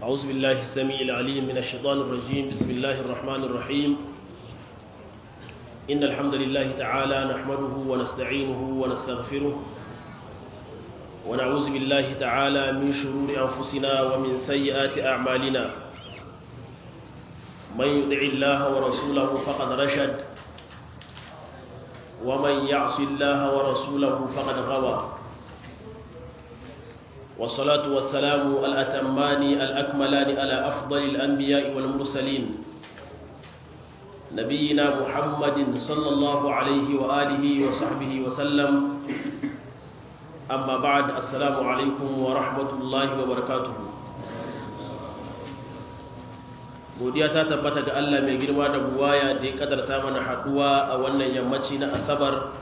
أعوذ بالله السميع العليم من الشيطان الرجيم بسم الله الرحمن الرحيم إن الحمد لله تعالى نحمده ونستعينه ونستغفره ونعوذ بالله تعالى من شرور أنفسنا ومن سيئات أعمالنا من يطع الله ورسوله فقد رشد ومن يعص الله ورسوله فقد غوى والصلاة والسلام الأتمان الأكملان على أفضل الأنبياء والمرسلين نبينا محمد صلى الله عليه وآله وصحبه وسلم أما بعد السلام عليكم ورحمة الله وبركاته godiya ta tabbata ga Allah mai girma da buwaya da ya kadarta mana haduwa a wannan yammaci na asabar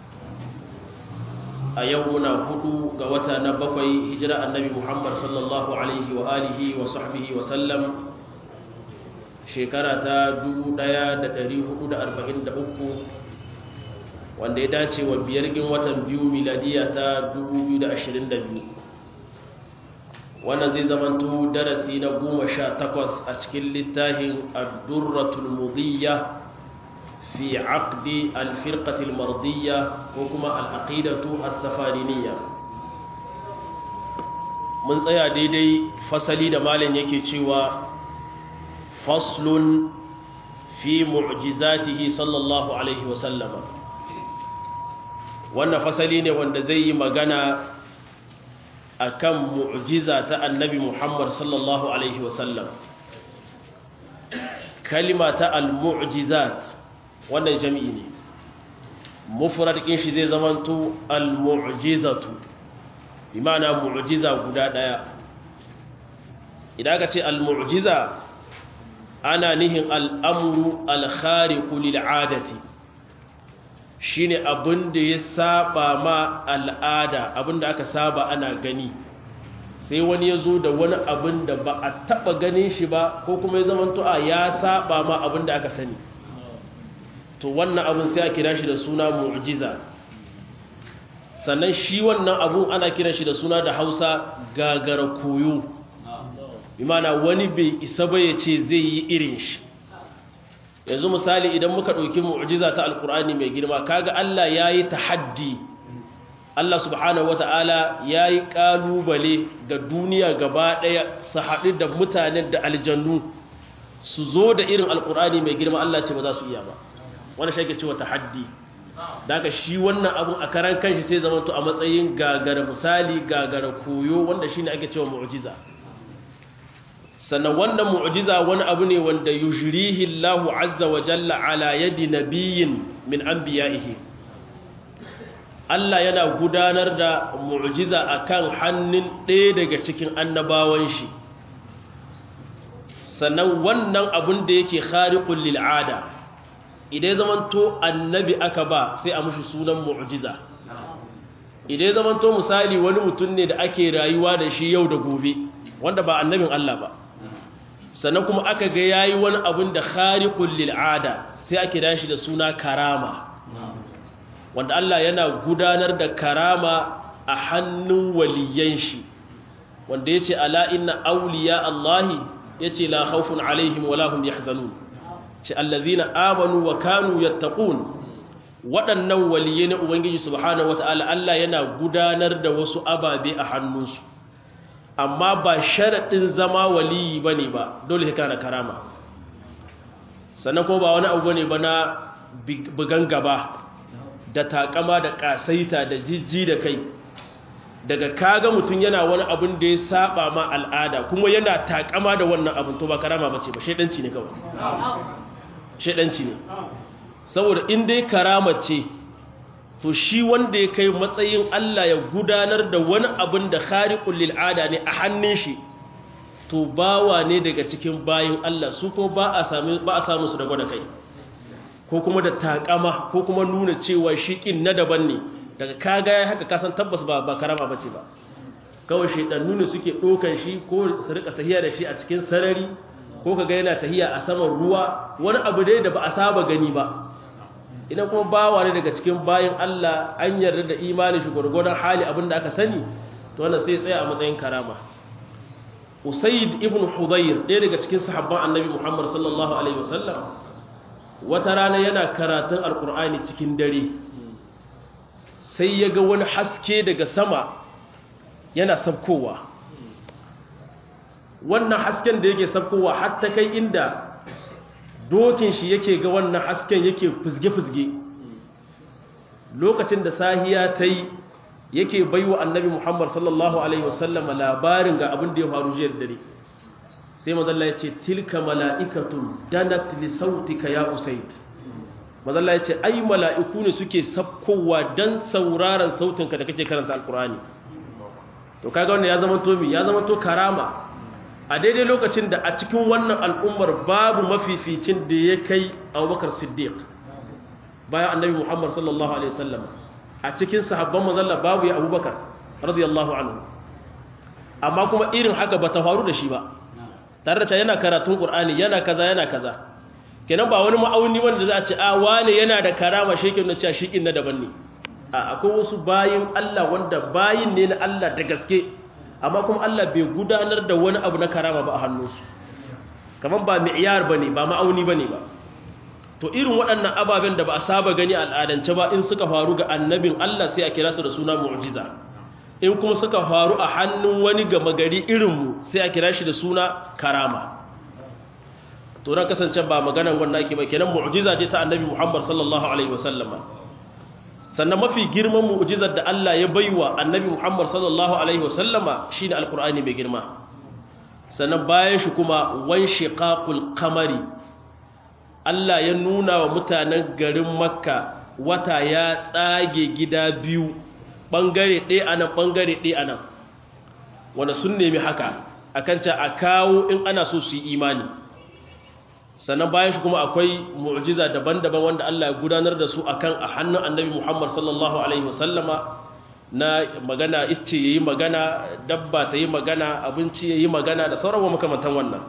a yau muna hudu ga wata na bakwai hijira annabi Muhammad sallallahu alaihi wa alihi wa sahbihi wa sallam shekara ta 1443 wanda ya dace wa biyar gin watan biyu miladiya ta 2022 wannan zai zamanto darasi na goma sha takwas a cikin littafin addurratul mudiyya fi aqdi alfirqatil mardiyya ko kuma al'aqidatu as-safariniyya mun tsaya daidai fasali da malam yake cewa faslun fi mu'jizatihi sallallahu alaihi wa sallama wannan fasali ne wanda zai yi magana akan mu'jiza ta annabi Muhammad sallallahu alaihi wasallam kalima ta al-mu'jizat wannan jami'i ne mufrad din shi zai zamanto al-mu'jizatu bi ma'ana mu'jiza guda daya idan ka ce al-mu'jiza ana nihin al-amru al-khariqu lil-'adati shine abin da ya saba ma al'ada abin da aka saba ana gani sai wani ya zo da wani abin da ba a taba ganin shi ba ko kuma ya zama tu'a ya saba ma abin da aka sani to wannan abin sai a kira shi da suna mu'jiza sannan shi wannan abun ana kira shi da suna da hausa gagara koyo imana wani bai isa ba ya ce zai yi irin shi yanzu misali idan muka ɗauki mu'jiza ta alkur'ani mai girma kaga Allah ya yi tahaddi Allah subhanahu wata'ala ya yi ƙalubale ga duniya gaba ɗaya su haɗu da mutanen da aljannu su zo da irin alkur'ani mai girma Allah ce ba za su iya ba wani shi cewa tahaddi daga shi wannan abun a karan kanshi sai zama to a matsayin gagara misali gagara koyo wanda shine ake cewa mu'jiza sannan wannan mu'jiza wani abu ne wanda yujrihi Allahu azza wa jalla ala yadi nabiyyin min anbiya'ihi Allah yana gudanar da mu'jiza akan hannun ɗaya daga cikin annabawan shi sannan wannan abun da yake khariqul lil ada idan zaman to annabi aka ba sai a mushi sunan mu'jiza idan zaman to misali wani mutum ne da ake rayuwa da shi yau da gobe wanda ba annabin Allah ba sannan kuma aka ga yayi wani abun da khariqul lil ada sai ake dashi da suna karama wanda Allah yana gudanar da karama a hannun waliyan shi wanda yace ala inna awliya Allah yace la khawfun alaihim wala hum yahzanun ce allazina amanu wa kanu yattaqun waɗannan waliyai na ubangiji subhanahu wataala Allah yana gudanar da wasu ababe a hannunsu amma ba sharaɗin zama waliyi ba ne ba dole ka kana karama sannan ko ba wani abu ne ba na bugan gaba da takama da ƙasaita da jijji da kai daga kaga mutum yana wani abin da ya saba ma al'ada kuma yana takama da wannan abin to ba karama ba ce ba shaidanci ne kawai shaidanci ne saboda in dai karama ce to shi wanda ya kai matsayin Allah ya gudanar da wani abin da khariqul lil ada ne a hannun shi to bawa ne daga cikin bayin Allah su ko ba a sami ba a samu su da gwada kai ko kuma da takama ko kuma nuna cewa shi kin na daban ne daga kaga ya haka kasan tabbas ba ba karama bace ba kawai shedannu ne suke dokan shi ko su rika tahiya da shi a cikin sarari ko kaga yana tahiya a saman ruwa wani abu dai da ba a saba gani ba idan kuma bawa ne daga cikin bayan Allah an yarda da imanin shi gwargwadon hali abin da aka sani to wannan sai tsaya a matsayin karama usaid ibn hudayr ɗaya daga cikin sahabban annabi muhammad sallallahu alaihi wasallam wata rana yana karatun alkur'ani cikin dare sai ya ga wani haske daga sama yana sabkowa wannan hasken da yake sabkowa hatta kai inda dokin shi yake ga wannan hasken yake fuzge-fuzge lokacin da sahiya ta yi yake baiwa annabi muhammad sallallahu alaihi wasallam labarin ga abin da ya faru jiyar dare sai mazalla ya ce tilka mala'ikatun danat li sautika ya usaid mazalla ya ce ai mala'iku ne suke sabkowa don sauraron sautinka da kake karanta alkurani to kaga wannan ya zama to mi ya zama to karama a daidai lokacin da a cikin wannan al'ummar babu mafificin da ya kai abubakar siddiq bayan annabi muhammad sallallahu alaihi wasallam a cikin sahabban mazalla babu ya abubakar radiyallahu anhu amma kuma irin haka ba ta faru da shi ba tare da cewa yana karatun qur'ani yana kaza yana kaza kenan ba wani ma'auni wanda za a ce a wane yana da karama shekin na cewa shikin na daban ne a akwai wasu bayin Allah wanda bayin ne na Allah da gaske amma kuma Allah bai gudanar da wani abu na karama ba a hannunsu kamar ba mi'yar bane ba ma'auni bane ba to irin waɗannan ababen da ba a saba gani al'adance ba in suka faru ga annabin Allah sai a kira su da suna mu'jiza in kuma suka faru a hannun wani gama gari irinmu sai a kira shi da suna karama to na kasance ba maganan wannan ake ba kenan mu'jiza ce ta annabi Muhammad sallallahu alaihi wasallama sannan mafi girman mu'jizar da Allah ya baiwa annabi Muhammad sallallahu alaihi wasallama shine alqur'ani mai girma sannan bayan shi kuma wan shiqaqul qamari Allah ya nuna wa mutanen garin Makka wata ya tsage gida biyu ɓangare ɗaya a nan ɓangare ɗaya a nan wanda sun nemi haka a kan ca a kawo in ana so su yi imani sannan bayan shi kuma akwai mu'jiza daban-daban wanda Allah ya gudanar da su akan a hannun annabi Muhammad sallallahu alaihi wasallama na magana icce yayi magana dabba ta yi magana abinci yayi magana da sauran makamantan wannan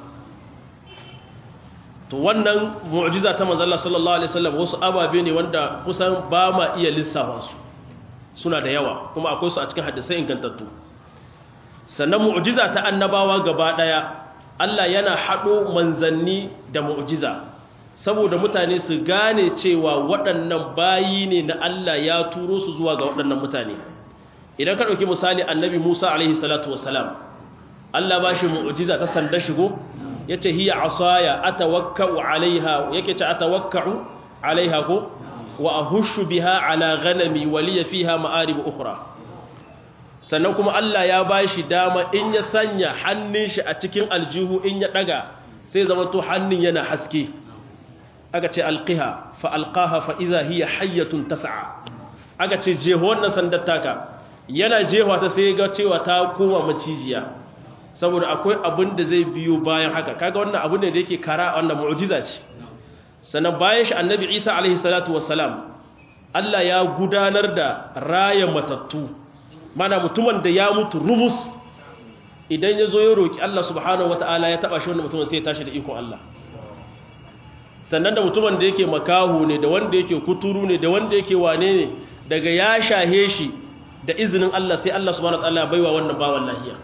to wannan mu'jiza ta manzo Allah sallallahu alaihi wasallam wasu ababe ne wanda kusan ba ma iya lissafa su suna da yawa kuma akwai su a cikin hadisai ingantattu sannan mu'jiza ta annabawa gaba daya Allah yana hado manzanni da mu'jiza saboda mutane su gane cewa waɗannan bayi ne na Allah ya turo su zuwa ga waɗannan mutane idan ka ɗauki misali annabi Musa alaihi salatu wassalam Allah ba shi mu'jiza ta sanda shigo yace hiya asaya atawakkau alaiha yake ce atawakkau alaiha ko wa ahushu biha ala ghanami wa liya fiha ma'arib ukhra sannan kuma Allah ya bashi dama in ya sanya hannun shi a cikin aljihu in ya daga sai zama to hannun yana haske aka ce alqiha fa alqaha fa idha hiya hayyatun tas'a aka ce jeho wannan sandar taka yana jewa ta sai ga cewa ta koma macijiya saboda akwai abin da zai biyo bayan haka kaga wannan abu ne da yake kara wannan mu'jiza ce sannan bayan shi annabi Isa alaihi salatu wassalam Allah ya gudanar da raya matattu mana mutumin da ya mutu rumus idan ya zo ya roki Allah subhanahu wataala ya taba shi wannan mutumin sai ya tashi da ikon Allah sannan da mutumin da yake makahu ne da wanda yake kuturu ne da wanda yake wane ne daga ya shahe shi da izinin Allah sai Allah subhanahu wataala ya baiwa wannan bawan lahiya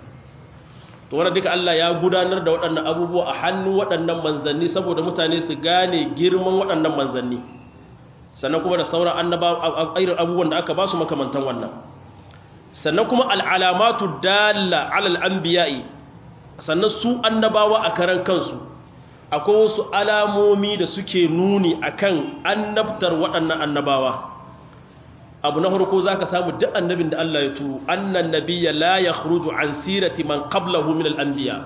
to wannan duka Allah ya gudanar da waɗannan abubuwa a hannun waɗannan manzanni saboda mutane su gane girman waɗannan manzanni sannan kuma da sauran annaba irin abubuwan da aka ba su makamantan wannan sannan kuma al'alamatu dalla alal anbiya'i sannan su annabawa a karan kansu akwai wasu alamomi da suke nuni akan annabtar waɗannan annabawa abu na farko zaka samu duk annabin da Allah ya turo annan nabiyya la yakhruju an sirati man qablahu min al-anbiya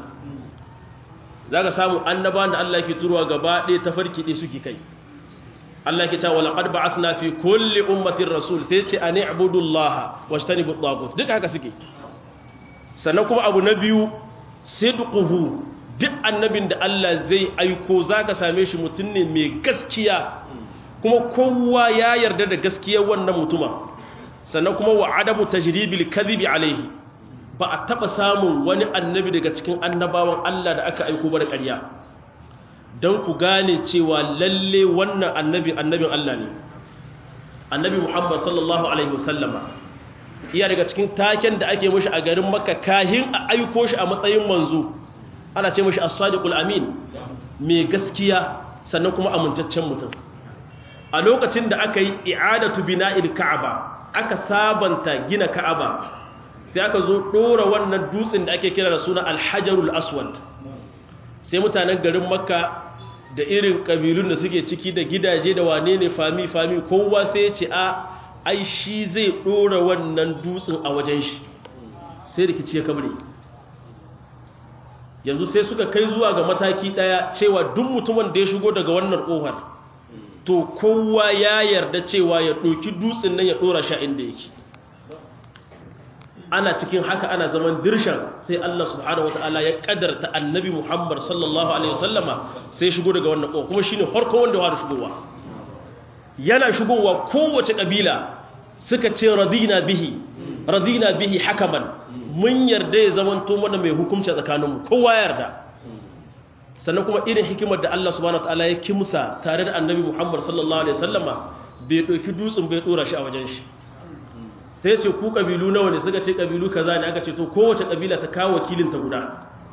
zaka samu annabawan da Allah yake turowa gaba ɗaya tafarki ɗaya suke kai Allah yake cewa laqad ba'athna fi kulli ummatin rasul sai ce an i'budu Allah wajtanibu at-taghut duk haka suke sannan kuma abu na biyu sidquhu duk annabin da Allah zai aiko zaka same shi mutum ne mai gaskiya kuma kowa ya yarda da gaskiyar wannan mutuma sannan kuma wa adamu tajribil kadhibi alaihi ba a taba samun wani annabi daga cikin annabawan Allah da aka aiko ba da ƙarya don ku gane cewa lalle wannan annabi annabin Allah ne annabi Muhammad sallallahu alaihi wasallama iya daga cikin taken da ake mashi a garin makka kahin a aiko shi a matsayin manzo ana ce mashi as-sadiqul amin mai gaskiya sannan kuma amintaccen mutum a lokacin da aka yi i'adatu bina'il ka'aba aka sabanta gina ka'aba sai aka zo dora wannan dutsen da ake kira da suna al-hajarul aswad sai mutanen garin makka da irin kabilun da suke ciki da gidaje da wane ne fami fami kowa sai ya ce a ai shi zai dora wannan dutsen a wajen shi sai rikici ya kabre yanzu sai suka kai zuwa ga mataki daya cewa duk mutumin da ya shigo daga wannan kofar to kowa ya yarda cewa ya ɗauki dutsen nan ya ɗora sha inda yake ana cikin haka ana zaman dirshan sai Allah subhanahu wataala ya kadarta annabi Muhammad sallallahu alaihi wasallama sai shigo daga wannan kowa kuma shine farko wanda ya fara shigowa yana shigowa kowace kabila suka ce radina bihi radina bihi hakaman mun yarda ya zamanto mana mai hukunci tsakaninmu kowa yarda sannan kuma irin hikimar da Allah subhanahu wataala ya kimsa tare da annabi Muhammad sallallahu alaihi wasallama bai dauki dutsen bai dora shi a wajen shi sai ce ku kabilu nawa ne suka ce kabilu kaza ne aka ce to kowace kabila ta kawo wakilin ta guda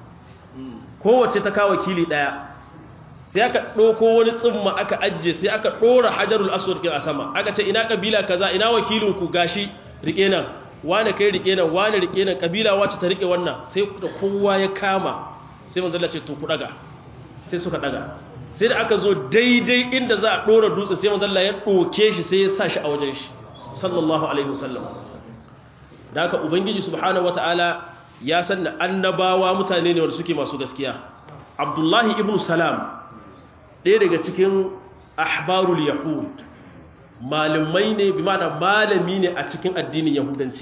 kowace ta kawo wakili daya sai aka ɗauko wani tsimma aka ajiye sai aka ɗora hajarul aswad kin a sama aka ce ina kabila kaza ina wakilin ku gashi rike nan wane kai rike nan wane rike nan kabila wacce ta rike wannan sai da kowa ya kama sai manzo Allah ce to ku daga sai suka daga sai da aka zo daidai inda za a ɗora dutse sai manzo Allah ya ɗoke shi sai ya sa shi a wajen shi sallallahu alaihi wasallam da haka ubangiji subhanahu wataala ya san da annabawa mutane ne wanda suke masu gaskiya abdullahi ibn salam ɗaya daga cikin ahbarul yahud malamai ne bi ma'ana malami ne a cikin addinin yahudanci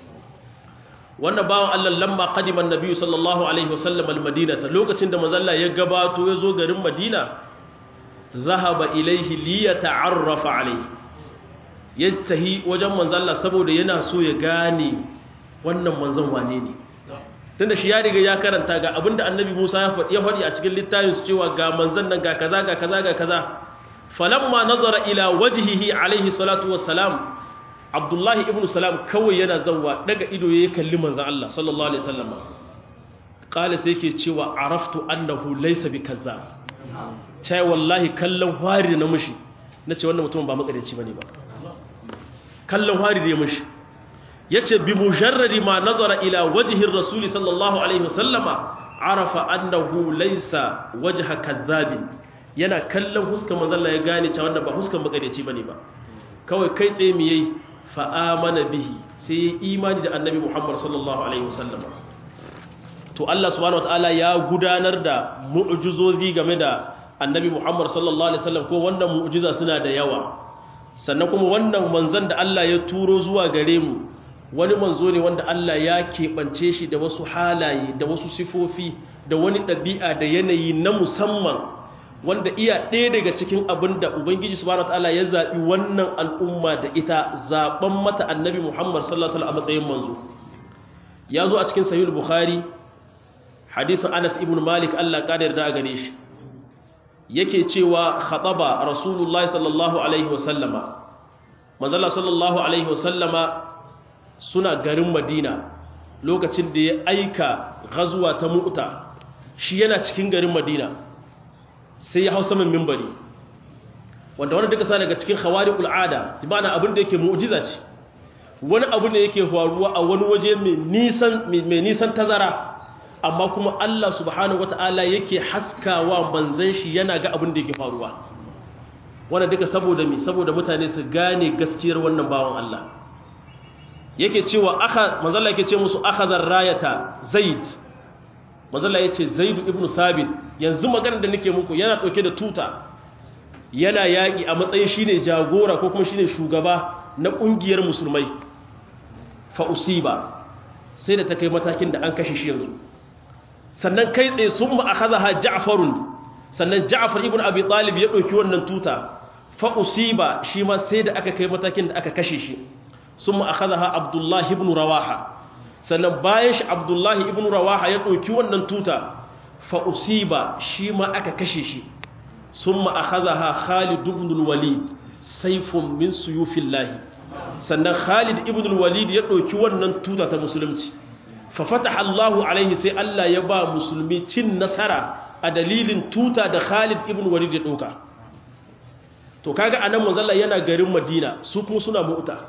wannan bawan Allah lamma qadima annabi sallallahu alaihi wasallam almadinata lokacin da manzalla ya gabato ya zo garin madina zahaba ilaihi liyata'arrafa alaihi ya tahi wajen manzalla saboda yana so ya gane wannan manzon wane ne tunda shi ya riga ya karanta ga abinda annabi Musa ya faɗi a cikin littafin su cewa ga manzon nan ga kaza ga kaza ga kaza falamma nazara ila wajhihi alaihi salatu wassalam Abdullahi ibn Salam kawai yana zawwa daga ido ya kalli manzon Allah sallallahu alaihi wasallam qala sai yake cewa araftu annahu laysa bikazzab tai wallahi kallon wari na mushi nace wannan mutumin ba makarici bane ba kallon wari da ya mushi yace bi mujarradi ma nazara ila wajhi rasuli sallallahu alaihi wasallama arafa annahu laysa wajha kazzabin yana kallon huskar manzon Allah ya gane cewa wannan ba huskar makarici bane ba kawai kai tsaye mi yayi fa amana bihi sai imani da annabi Muhammad sallallahu alaihi wasallama to Allah subhanahu wataala ya gudanar da mu'jizozi game da annabi Muhammad sallallahu alaihi wasallam ko wannan mu'jiza suna da yawa sannan kuma wannan manzon da Allah ya turo zuwa gare mu wani manzo ne wanda Allah ya keɓance shi da wasu halaye da wasu sifofi da wani ɗabi'a da yanayi na musamman wanda iya ɗaya daga cikin abin da Ubangiji subhanahu wataala ya zaɓi wannan al'umma da ita zaɓen mata annabi Muhammad sallallahu alaihi wasallam a matsayin manzo ya zo a cikin sahih bukhari hadisin Anas ibn Malik Allah ya yarda a gare shi yake cewa khataba rasulullahi sallallahu alaihi wasallama manzala sallallahu alaihi wasallama suna garin madina lokacin da ya aika gazuwa ta mu'ta shi yana cikin garin madina sai ya hau saman mimbari wanda wani duka sa daga cikin khawariqul ada imana abin da yake mu'jiza ce wani abu ne yake faruwa a wani waje mai nisan mai nisan tazara amma kuma Allah subhanahu wata'ala yake haskawa manzan shi yana ga abin da yake faruwa wannan duka saboda mi saboda mutane su gane gaskiyar wannan bawan Allah yake cewa aka manzalla yake ce musu akhadhar rayata zaid manzalla yace zaid ibn sabit yanzu maganar da nake muku yana dauke da tuta yana yaki a matsayin shine jagora ko kuma shine shugaba na kungiyar musulmai fa usiba sai da ta kai matakin da an kashe shi yanzu sannan kai tsaye sun ma'akazaha ja'farun sannan ja'far ibn abi talib ya ɗauki wannan tuta fa usiba shi ma sai da aka kai matakin da aka kashe shi sun ma'akazaha abdullahi ibn rawaha sannan bayan shi abdullahi ibn rawaha ya ɗauki wannan tuta fa usiba shi ma aka kashe shi sun ma'akazaha khalid ibn walid saifun min suyufillahi sannan Khalid ibn al-Walid ya ɗauki wannan tuta ta musulunci fa fataha Allahu alaihi sai Allah ya ba musulmi cin nasara a dalilin tuta da Khalid ibn Walid ya ɗauka to kaga anan manzalla yana garin Madina su kuma suna mu'ta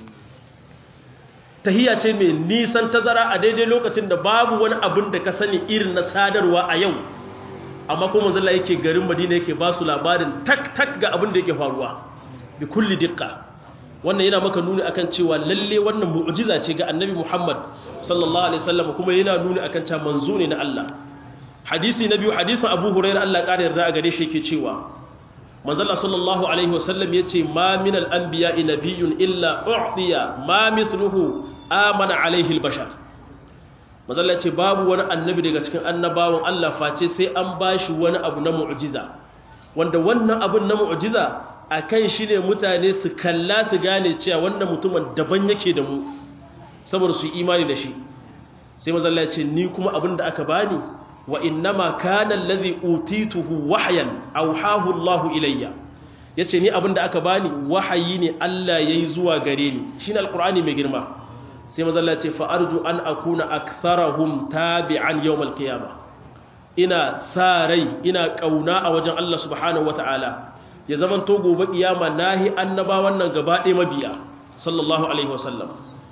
tahiyya ce mai nisan tazara a daidai lokacin da babu wani abin da ka sani irin na sadarwa a yau amma kuma manzalla yake garin Madina yake ba su labarin tak tak ga abin da yake faruwa bi kulli diqqa wannan yana maka nuni akan cewa lalle wannan mu'jiza ce ga annabi Muhammad sallallahu alaihi wasallam kuma yana nuni akan cewa manzo ne na Allah hadisi na biyu hadisin Abu Hurairah Allah ƙara yarda a gare shi yake cewa manzo Allah sallallahu alaihi wasallam yace ma min al-anbiya'i nabiyyun illa u'tiya ma mithluhu amana alaihi al-bashar manzo Allah yace babu wani annabi daga cikin annabawan Allah face sai an bashi wani abu na mu'jiza wanda wannan abun na mu'jiza a kan shi ne mutane su kalla su gane cewa wannan mutumin daban yake da mu saboda su imani da shi sai mazalla ce ni kuma abin da aka bani wa innama kana allazi utituhu wahyan awhahu Allahu ilayya yace ni abin da aka bani wahayi ne Allah yayi zuwa gare ni shine alqur'ani mai girma sai mazalla ce fa arju an akuna aktharahum tabi'an yawm alqiyamah ina sa rai ina kauna a wajen Allah subhanahu wataala ya zaman to gobe kiyama nahi annaba wannan gaba ɗaya mabiya sallallahu alaihi wasallam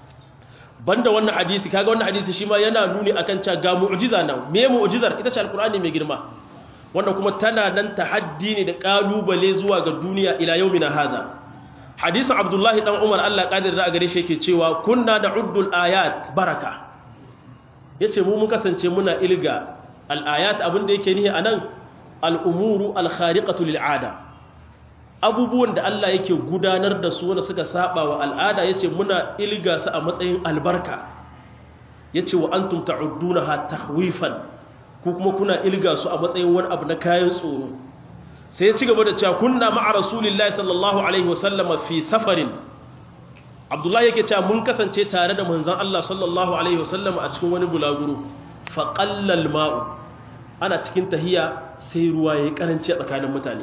banda wannan hadisi kaga wannan hadisi shi ma yana nuni akan cewa ga mu'jiza nan me mu'jizar ita ce alqur'ani mai girma wanda kuma tana nan tahaddi ne da kalubale zuwa ga duniya ila yaumina hadha hadisin abdullahi dan umar Allah kadir da gare shi yake cewa kunna da'uddul ayat baraka yace mu mun kasance muna ilga al ayat abin da yake nihi anan al umuru al khariqatu lil 'ada abubuwan da Allah yake gudanar da su wanda suka saba wa al'ada yace muna ilga su a matsayin albarka yace wa antum ta'uddunaha tahwifan ko kuma kuna ilga su a matsayin wani abu na kayan tsoro sai ya ci gaba da cewa kunna ma'a rasulillahi sallallahu alaihi wasallama fi safarin Abdullahi yake cewa mun kasance tare da manzon Allah sallallahu alaihi wasallama a cikin wani bulaguro fa qallal ma'u ana cikin tahiya sai ruwa yayi karanci a tsakanin mutane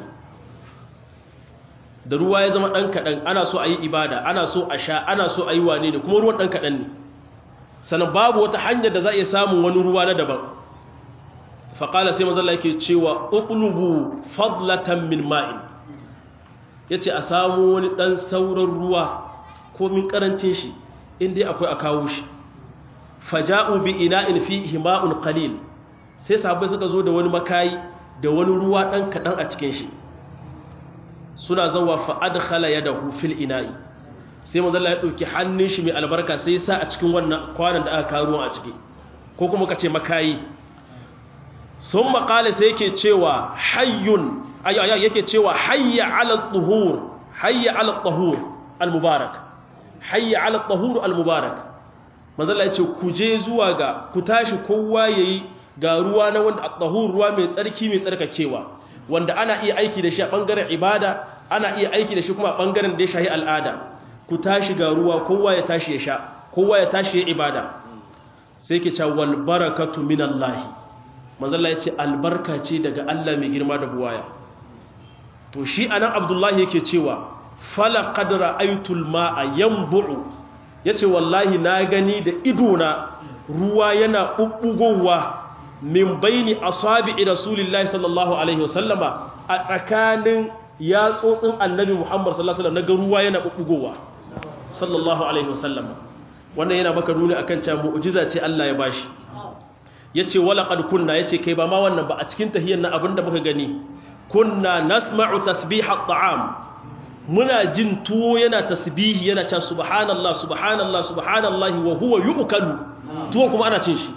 da ruwa ya zama ɗan kaɗan ana so a yi ibada ana so a sha ana so a yi wane ne kuma ruwan ɗan kaɗan ne sannan babu wata hanyar da za a iya samun wani ruwa na daban faƙala sai mazalla yake cewa uqlubu fadlatan min ma'in ya ce a samu wani ɗan sauran ruwa ko min ƙarancin shi inda akwai a kawo shi faja'u bi ina'in fi hima'un qalil sai sahabbai suka zo da wani makayi da wani ruwa ɗan kaɗan a cikin shi suna zawa fa'adkhala yadahu fil ina'i sai manzo Allah ya dauki hannun shi mai albarka sai ya sa a cikin wannan kwanan da aka kawo a ciki ko kuma kace makayi sun makale sai yake cewa hayyun yake cewa hayya ala tuhur hayya ala tuhur al-mubarak hayya ala tuhur al-mubarak manzo Allah ya ce ku je zuwa ga ku tashi kowa yayi ga ruwa na wanda at-tuhur ruwa mai tsarki mai tsarkakewa wanda ana iya aiki da shi a ɓangaren ibada ana iya aiki da shi kuma a ɓangaren da ya shahi al'ada ku tashi ga ruwa kowa ya tashi ya sha kowa ya tashi ya ibada sai ke cewa barakatu min Allah manzalla ya ce albarka ce daga Allah mai girma da buwaya to shi anan abdullahi yake cewa fala qad ra'aytul ma'a yanbu'u yace wallahi na gani da idona ruwa yana bubbugowa min baini asabi'i rasulillahi sallallahu alaihi wasallama a tsakanin yatsotsin annabi Muhammad sallallahu alaihi wasallam na ruwa yana bubbugowa sallallahu alaihi wasallama wannan yana maka nuni akan cewa mu'jiza ce Allah ya bashi yace wala qad kunna yace kai ba ma wannan ba a cikin tahiyyar na abinda muka gani kunna nasma'u tasbih at-ta'am muna jin tuwo yana tasbihi yana cewa subhanallah subhanallah subhanallahi wa huwa yu'kalu tuwon kuma ana cin shi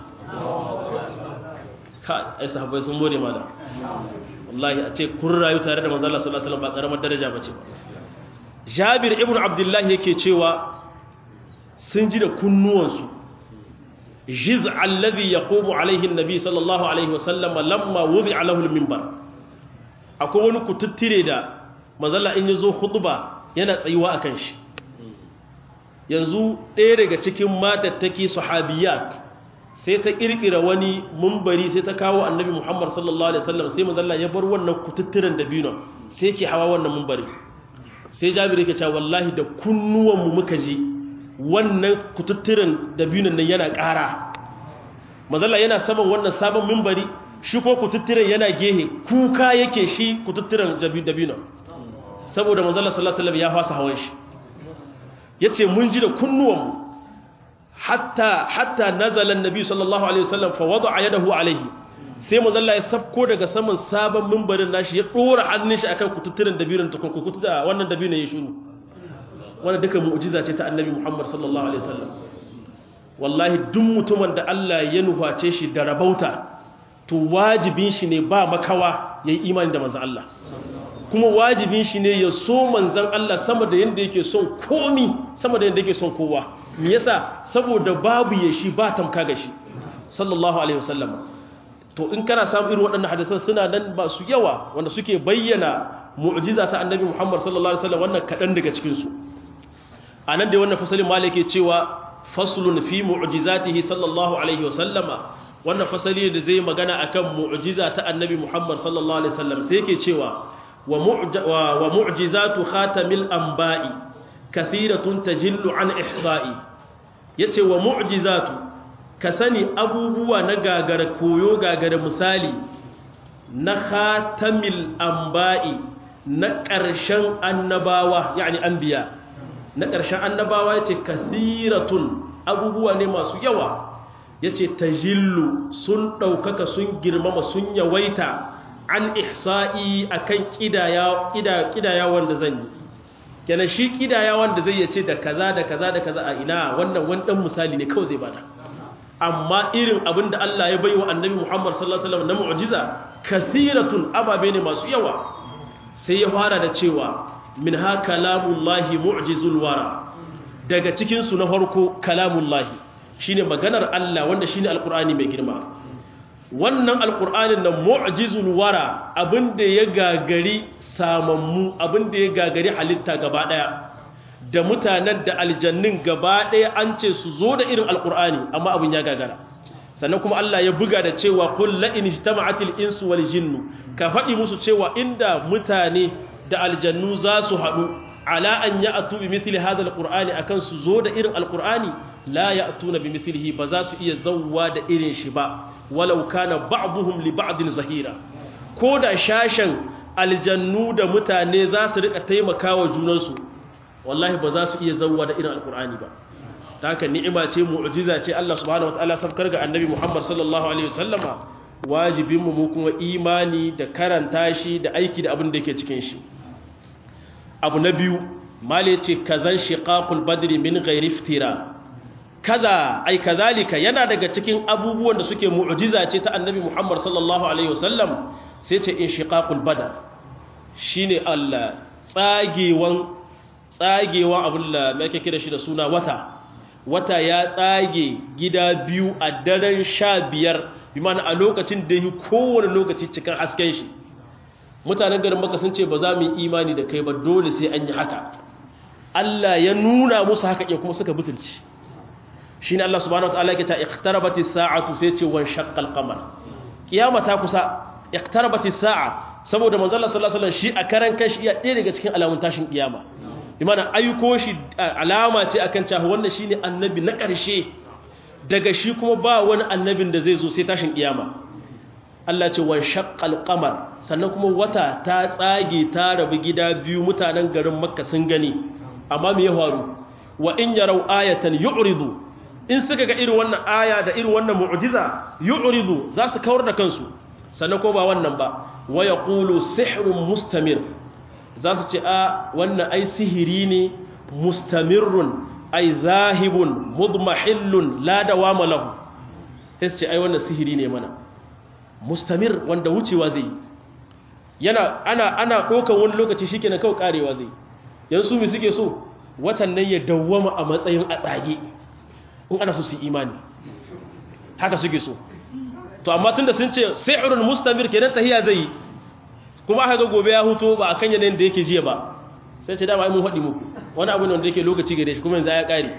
ka ai sahabbai sun more mala wallahi a ce kun rayu tare da manzo Allah sallallahu alaihi wasallam ba karamar daraja bace Jabir ibn Abdullah yake cewa sun ji da kunnuwansu jiz alladhi yaqumu alaihi an-nabi sallallahu alaihi wasallam lamma wudi'a lahu al-minbar akwai wani kututtire da manzo Allah in yazo khutba yana tsayuwa akan shi yanzu ɗaya daga cikin matattaki sahabiyat sai ta kirkira wani mumbari sai ta kawo annabi Muhammad sallallahu alaihi wasallam sai manzo Allah ya bar wannan kututturen dabino sai yake hawa wannan mumbari sai jabir yake cewa wallahi da kunnuwanmu muka ji wannan kututturen dabinon nan yana ƙara mazalla yana saman wannan sabon mimbari shi ko kututturen yana gehe kuka yake shi kututturen dabinon saboda mazalla sallallahu alaihi wasallam ya fasa hawan shi yace mun ji da kunnuwanmu hatta hatta nazala annabi sallallahu alaihi wasallam fa wada'a yadahu alaihi sai mazalla ya sabko daga saman sabon mimbarin nashi ya dora hannun shi akan kututturen dabinon ta kukutu da wannan dabinon ya shiru wannan duka mu'jiza ce ta annabi Muhammad sallallahu alaihi wasallam wallahi duk mutumin da Allah ya nuface shi da rabauta to wajibin shi ne ba makawa yayi imani da manzon Allah kuma wajibin shi ne ya so manzon Allah sama da yanda yake son komi sama da yanda yake son kowa me yasa saboda babu ya shi ba tamka ga shi sallallahu alaihi wasallam to in kana samu irin waɗannan hadisan suna nan ba su yawa wanda suke bayyana mu'jiza ta annabi Muhammad sallallahu alaihi wasallam wannan kadan daga cikin su anan da wannan fasalin malike cewa faslun fi mu'jizatihi sallallahu alaihi wasallama wannan fasali da zai magana akan mu'jiza ta annabi Muhammad sallallahu alaihi wasallam sai yake cewa wa mu'jizatu khatamil anba'i kathiratun tajillu an ihsa'i yace wa mu'jizatu ka sani abubuwa na gagara koyo gagara misali na khatamil anba'i na ƙarshen annabawa yani anbiya na ƙarshen annabawa yace kathiratun abubuwa ne masu yawa yace tajillu sun ɗaukaka sun girmama sun yawaita an ihsa'i akan kidaya kidaya wanda zan yi kenan shi kidaya wanda zai yace da kaza da kaza da kaza a ina wannan wani dan misali ne kawai zai bada amma irin abin da Allah ya bai wa annabi Muhammad sallallahu alaihi wasallam na mu'jiza kathiratun ababe ne masu yawa sai ya fara da cewa min ha kalamullahi mu'jizul wara daga cikin su na farko kalamullahi shine maganar Allah wanda shine alqur'ani mai girma wannan alqur'anin nan mu'jizul wara abinda ya gagari samammu abinda ya gagari halitta gaba daya da mutanen da aljannin gaba ɗaya an ce su zo da irin alƙur'ani amma abin ya gagara sannan kuma Allah ya buga da cewa kul la in ijtama'atil insu wal jinnu ka faɗi musu cewa inda mutane da aljannu za su haɗu ala an ya'tu bi mithli hadha alqur'ani akan su zo da irin alqur'ani la ya'tuna bi mithlihi ba za su iya zawwa da irin shi ba walau kana ba'dhum li ba'din zahira ko da shashen aljannu da mutane za su rika taimakawa junansu wallahi ba za su iya zauwa da irin alkur'ani ba ta haka ni'ima ce mu'jiza ce Allah subhanahu wataala sabkar ga annabi Muhammad sallallahu alaihi wasallama wajibin mu kuma imani da karanta shi da aiki da abin da yake cikin shi abu na biyu male ce kazan shiqaqul badri min ghairi iftira kaza ai kazalika yana daga cikin abubuwan da suke mu'jiza ce ta annabi Muhammad sallallahu alaihi wasallam sai ce inshiqaqul badr shine Allah tsagewan tsagewa abin da mai ake kira shi da suna wata wata ya tsage gida biyu a daren sha biyar bi mana a lokacin da yi kowane lokaci cikin hasken shi mutanen garin maka sun ce ba za mu yi imani da kai ba dole sai an yi haka Allah ya nuna musu haka ya kuma suka butulci shi ne Allah subhanahu wa ta'ala ke ta iqtarabati sa'atu sai ce wan shaqqal qamar kiyama ta kusa iqtarabati sa'a saboda manzo Allah sallallahu alaihi wasallam shi a karan kanshi iya ɗaya daga cikin alamun tashin kiyama imana aiko shi alama ce akan cewa wannan shine annabi na ƙarshe daga shi kuma ba wani annabin da zai zo sai tashin kiyama Allah ce wan shaqqal qamar sannan kuma wata ta tsage ta rabu gida biyu mutanen garin Makka sun gani amma me ya faru wa in yarau ayatan yu'ridu in suka ga irin wannan aya da irin wannan mu'jiza yu'ridu za su kawar da kansu sannan ko ba wannan ba wa yaqulu sihrun mustamir za su ce a wannan ai sihiri ne mustamirrun ai zahibun mudmahillun la dawama lahu sai su ce ai wannan sihiri ne mana mustamir wanda wucewa zai yana ana ana dokan wani lokaci shikenan kawai karewa zai yanzu mi suke so watan nan ya dawwama a matsayin a tsage in ana so su imani haka suke so to amma tunda sun ce sihrun mustamir kenan tahiya zai kuma aka ga gobe ya huto ba akan yanayin da yake jiya ba sai ce dama ai mun haɗi muku wani abu ne wanda yake lokaci gare shi kuma yanzu ya ƙare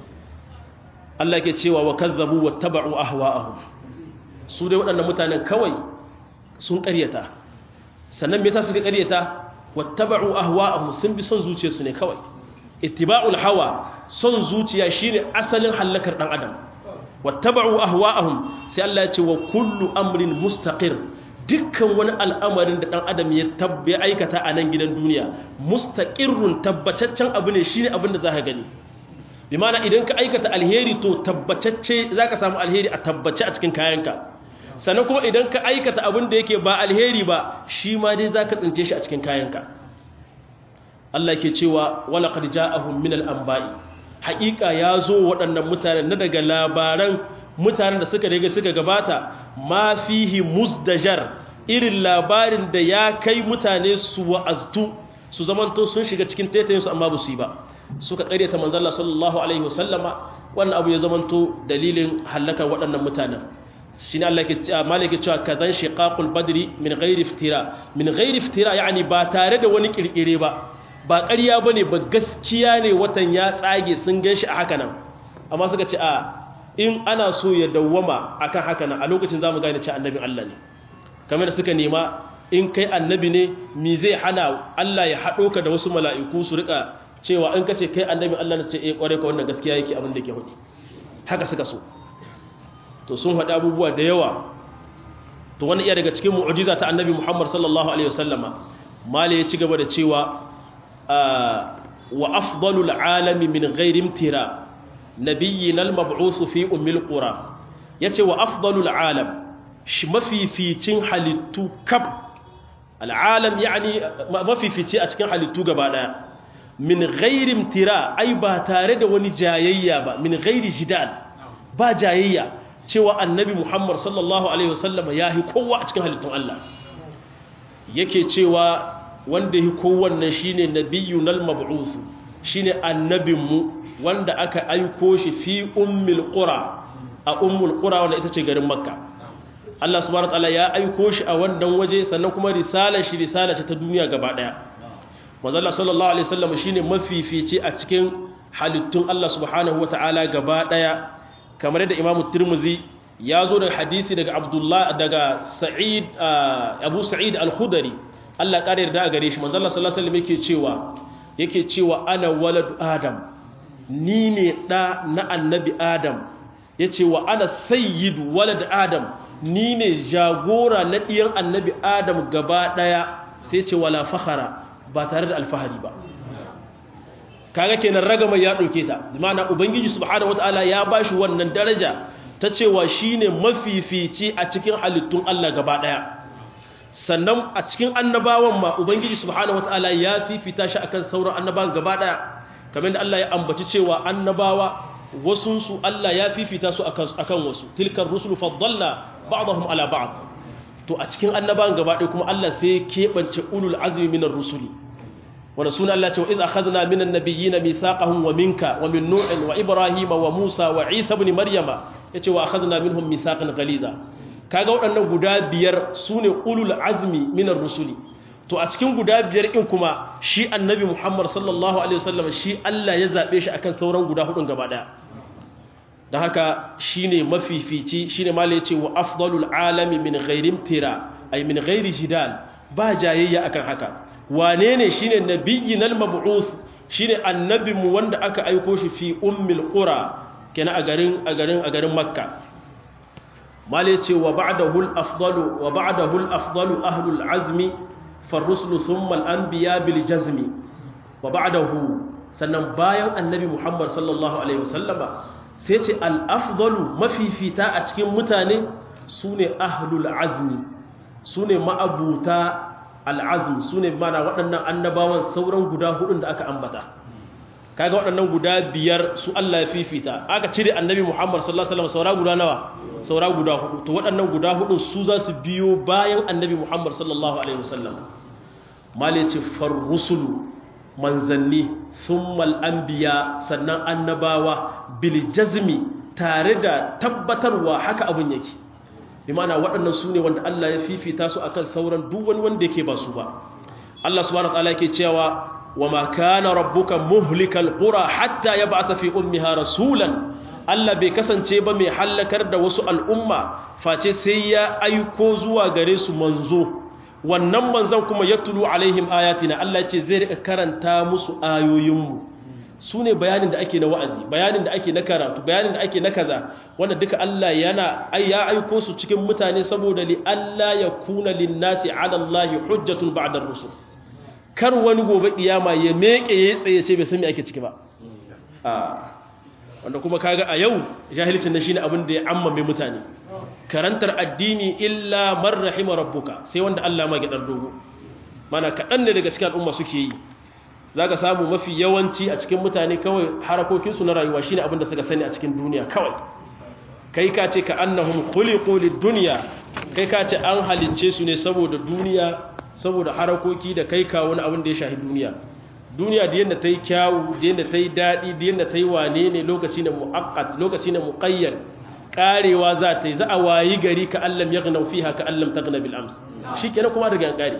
Allah ke cewa wa kazzabu wa taba'u ahwa'ahum su dai waɗannan mutanen kawai sun ƙaryata sannan me yasa suka ƙaryata wattaba'u ahwa'ahum sun bi son zuciyarsu ne kawai ittiba'ul hawa son zuciya shine asalin halakar dan adam wattaba'u ahwa'ahum sai Allah ya ce wa kullu amrin mustaqir dukkan wani al'amarin da dan adam ya tabbe aikata a nan gidan duniya mustaqirrun tabbataccen abu ne shine abin da zaka gani bi ma'ana idan ka aikata alheri to tabbatacce zaka samu alheri a tabbace a cikin kayanka sannan kuma idan ka aikata abin da yake ba alheri ba shi ma dai zaka tsince shi a cikin kayanka Allah ke cewa wala qad ja'ahum min al-anba'i haƙiƙa ya zo waɗannan mutanen na daga labaran mutanen da suka daga suka gabata ma fihi musdajar irin labarin da ya kai mutane su wa'aztu su zamanto sun shiga cikin taitayinsu amma ba su yi ba suka ƙaryata manzalla sallallahu alaihi wasallama wannan abu ya zamanto dalilin hallakar waɗannan mutanen shi ne Allah ke malaka cewa kazan shiqaqul badri min ghairi iftira min ghairi iftira yani ba tare da wani kirkire ba ba ƙarya bane ba gaskiya ne watan ya tsage sun ganshi a haka nan amma suka ce a in ana so ya dawwama akan haka nan a lokacin zamu gane cewa annabin Allah ne kamar da suka nema in kai annabi ne mi zai hana Allah ya haɗo ka da wasu mala'iku su rika cewa in ka ce kai annabin Allah ne ce eh kware ka wannan gaskiya yake abin da ke hudu haka suka so to sun haɗa abubuwa da yawa to wani iya daga cikin mu'ujiza ta annabi Muhammad sallallahu alaihi wasallama mali ya ci gaba da cewa wa afdalul alami min ghairi imtira nabiyyin al-mab'us fi ummil qura yace wa afdalul alam shi mafificin halittu kab al'alam yani mafifici a cikin halittu gaba daya min ghairi imtira ai ba tare da wani jayayya ba min ghairi jidal ba jayayya cewa annabi Muhammad sallallahu Alaihi wasallam ya yi kowa a cikin halittun Allah yake cewa wanda yi kowannan shi ne nabiyu nal mab'usu shi ne annabinmu wanda aka aiko shi fi ummil qura a ummul qura wanda ita ce garin makka Allah subhanahu wa ta'ala ya aiko shi a wannan waje sannan kuma risalar shi risala ce ta duniya gaba daya manzo Allah sallallahu alaihi wasallam shine mafifici a cikin halittun Allah subhanahu wa ta'ala gaba daya kamar yadda imamu turmuzi ya zo da hadisi daga abdullah daga sa'id abu sa'id al-khudari Allah ƙara yarda a gare shi manzo Allah sallallahu alaihi wasallam yake cewa yake cewa ana waladu adam ni ne da na annabi adam yace wa ana sayyidu walad adam ni ne jagora na diyan annabi adam gaba daya sai ce wala fakhara ba tare da alfahari ba kaga kenan ragama ya dauke ta ma'ana ubangiji subhanahu wataala ya bashi wannan daraja ta cewa shine mafifici a cikin halittun Allah gaba daya sannan a cikin annabawan ma ubangiji subhanahu wataala ya fifita shi akan sauran annabawan gaba daya kamar da Allah ya ambaci cewa annabawa wasun su Allah ya fifita su akan akan wasu tilkar rusulu faddalna ba'dahum ala ba'd to a cikin annabawan gaba daya kuma Allah sai ya kebance ulul azmi minar rusuli wanda suna Allah ce wa idza akhadna minan nabiyyina mithaqahum wa minka wa min nu'in wa ibrahima wa musa wa isa ibn maryama yace wa akhadna minhum mithaqan ghaliza kaga waɗannan guda biyar sune ulul azmi minar rusuli to a cikin guda biyar in kuma shi annabi Muhammad sallallahu alaihi wasallam shi Allah ya zabe shi akan sauran guda hudun gaba daya dan haka shine mafifici shine malai yace wa afdalul alami min ghairi imtira ay min ghairi jidal ba jayayya akan haka wane ne shi ne nabiyyin al-mab'us shi ne annabinmu wanda aka aiko shi fi ummil qura kenan a garin a garin a garin makka male ce wa ba'dahu al-afdalu wa ba'dahu al-afdalu ahlul azmi farrusulu thumma al-anbiya bil jazmi wa ba'dahu sannan bayan annabi muhammad sallallahu alaihi wasallama sai ce al-afdalu mafifita a cikin mutane sune ahlul azmi sune ma'abuta al'azm su ne mana waɗannan annabawan sauran guda hudun da aka ambata kaga waɗannan guda biyar su Allah ya fifita aka cire annabi Muhammad sallallahu alaihi wasallam saura guda nawa saura guda hudu to waɗannan guda hudun su za su biyo bayan annabi Muhammad sallallahu alaihi wasallam malici farrusulu manzanni thummal anbiya sannan annabawa bil jazmi tare da tabbatarwa haka abin yake bi ma'ana waɗannan su ne wanda Allah ya fifita su akan sauran duk wani wanda yake ba su ba Allah subhanahu wa ta'ala yake cewa wa ma kana rabbuka muhlikal qura hatta yab'atha fi ummiha rasulan Allah bai kasance ba mai halakar da wasu al'umma face sai ya aiko zuwa gare su manzo wannan manzon kuma yatlu alaihim ayatina Allah ce zai rika karanta musu ayoyinmu su ne bayanin da ake na wa'azi bayanin da ake na karatu bayanin da ake na kaza wanda duka Allah yana ya aiko su cikin mutane saboda li Allah ya kuna linnasi ala Allah hujjatun ba'da rusul kar wani gobe kiyama ya meke ya tsaye ce bai san me ake ciki ba wanda kuma kaga a yau jahilcin nan shine abin da ya ammame mutane karantar addini illa man rahima rabbuka sai wanda Allah ma gidar dogo mana kadan ne daga cikin al'umma suke yi zaka samu mafi yawanci a cikin mutane kawai harakokin su na rayuwa shine abin da suka sani a cikin duniya kawai kai ka ce ka annahum khuliqu lid-dunya kai ka ce an halicce su ne saboda duniya saboda harakoki da kai kawo wani abin da ya shahi duniya duniya da yadda ta yi kyawu da yadda ta yi daɗi da yadda ta yi wane ne lokaci na mu'akkat lokaci na muƙayyar ƙarewa za ta yi za a wayi gari ka allam ya gana fiha ka allam ta gana bil'ams shi kenan kuma daga yan ƙare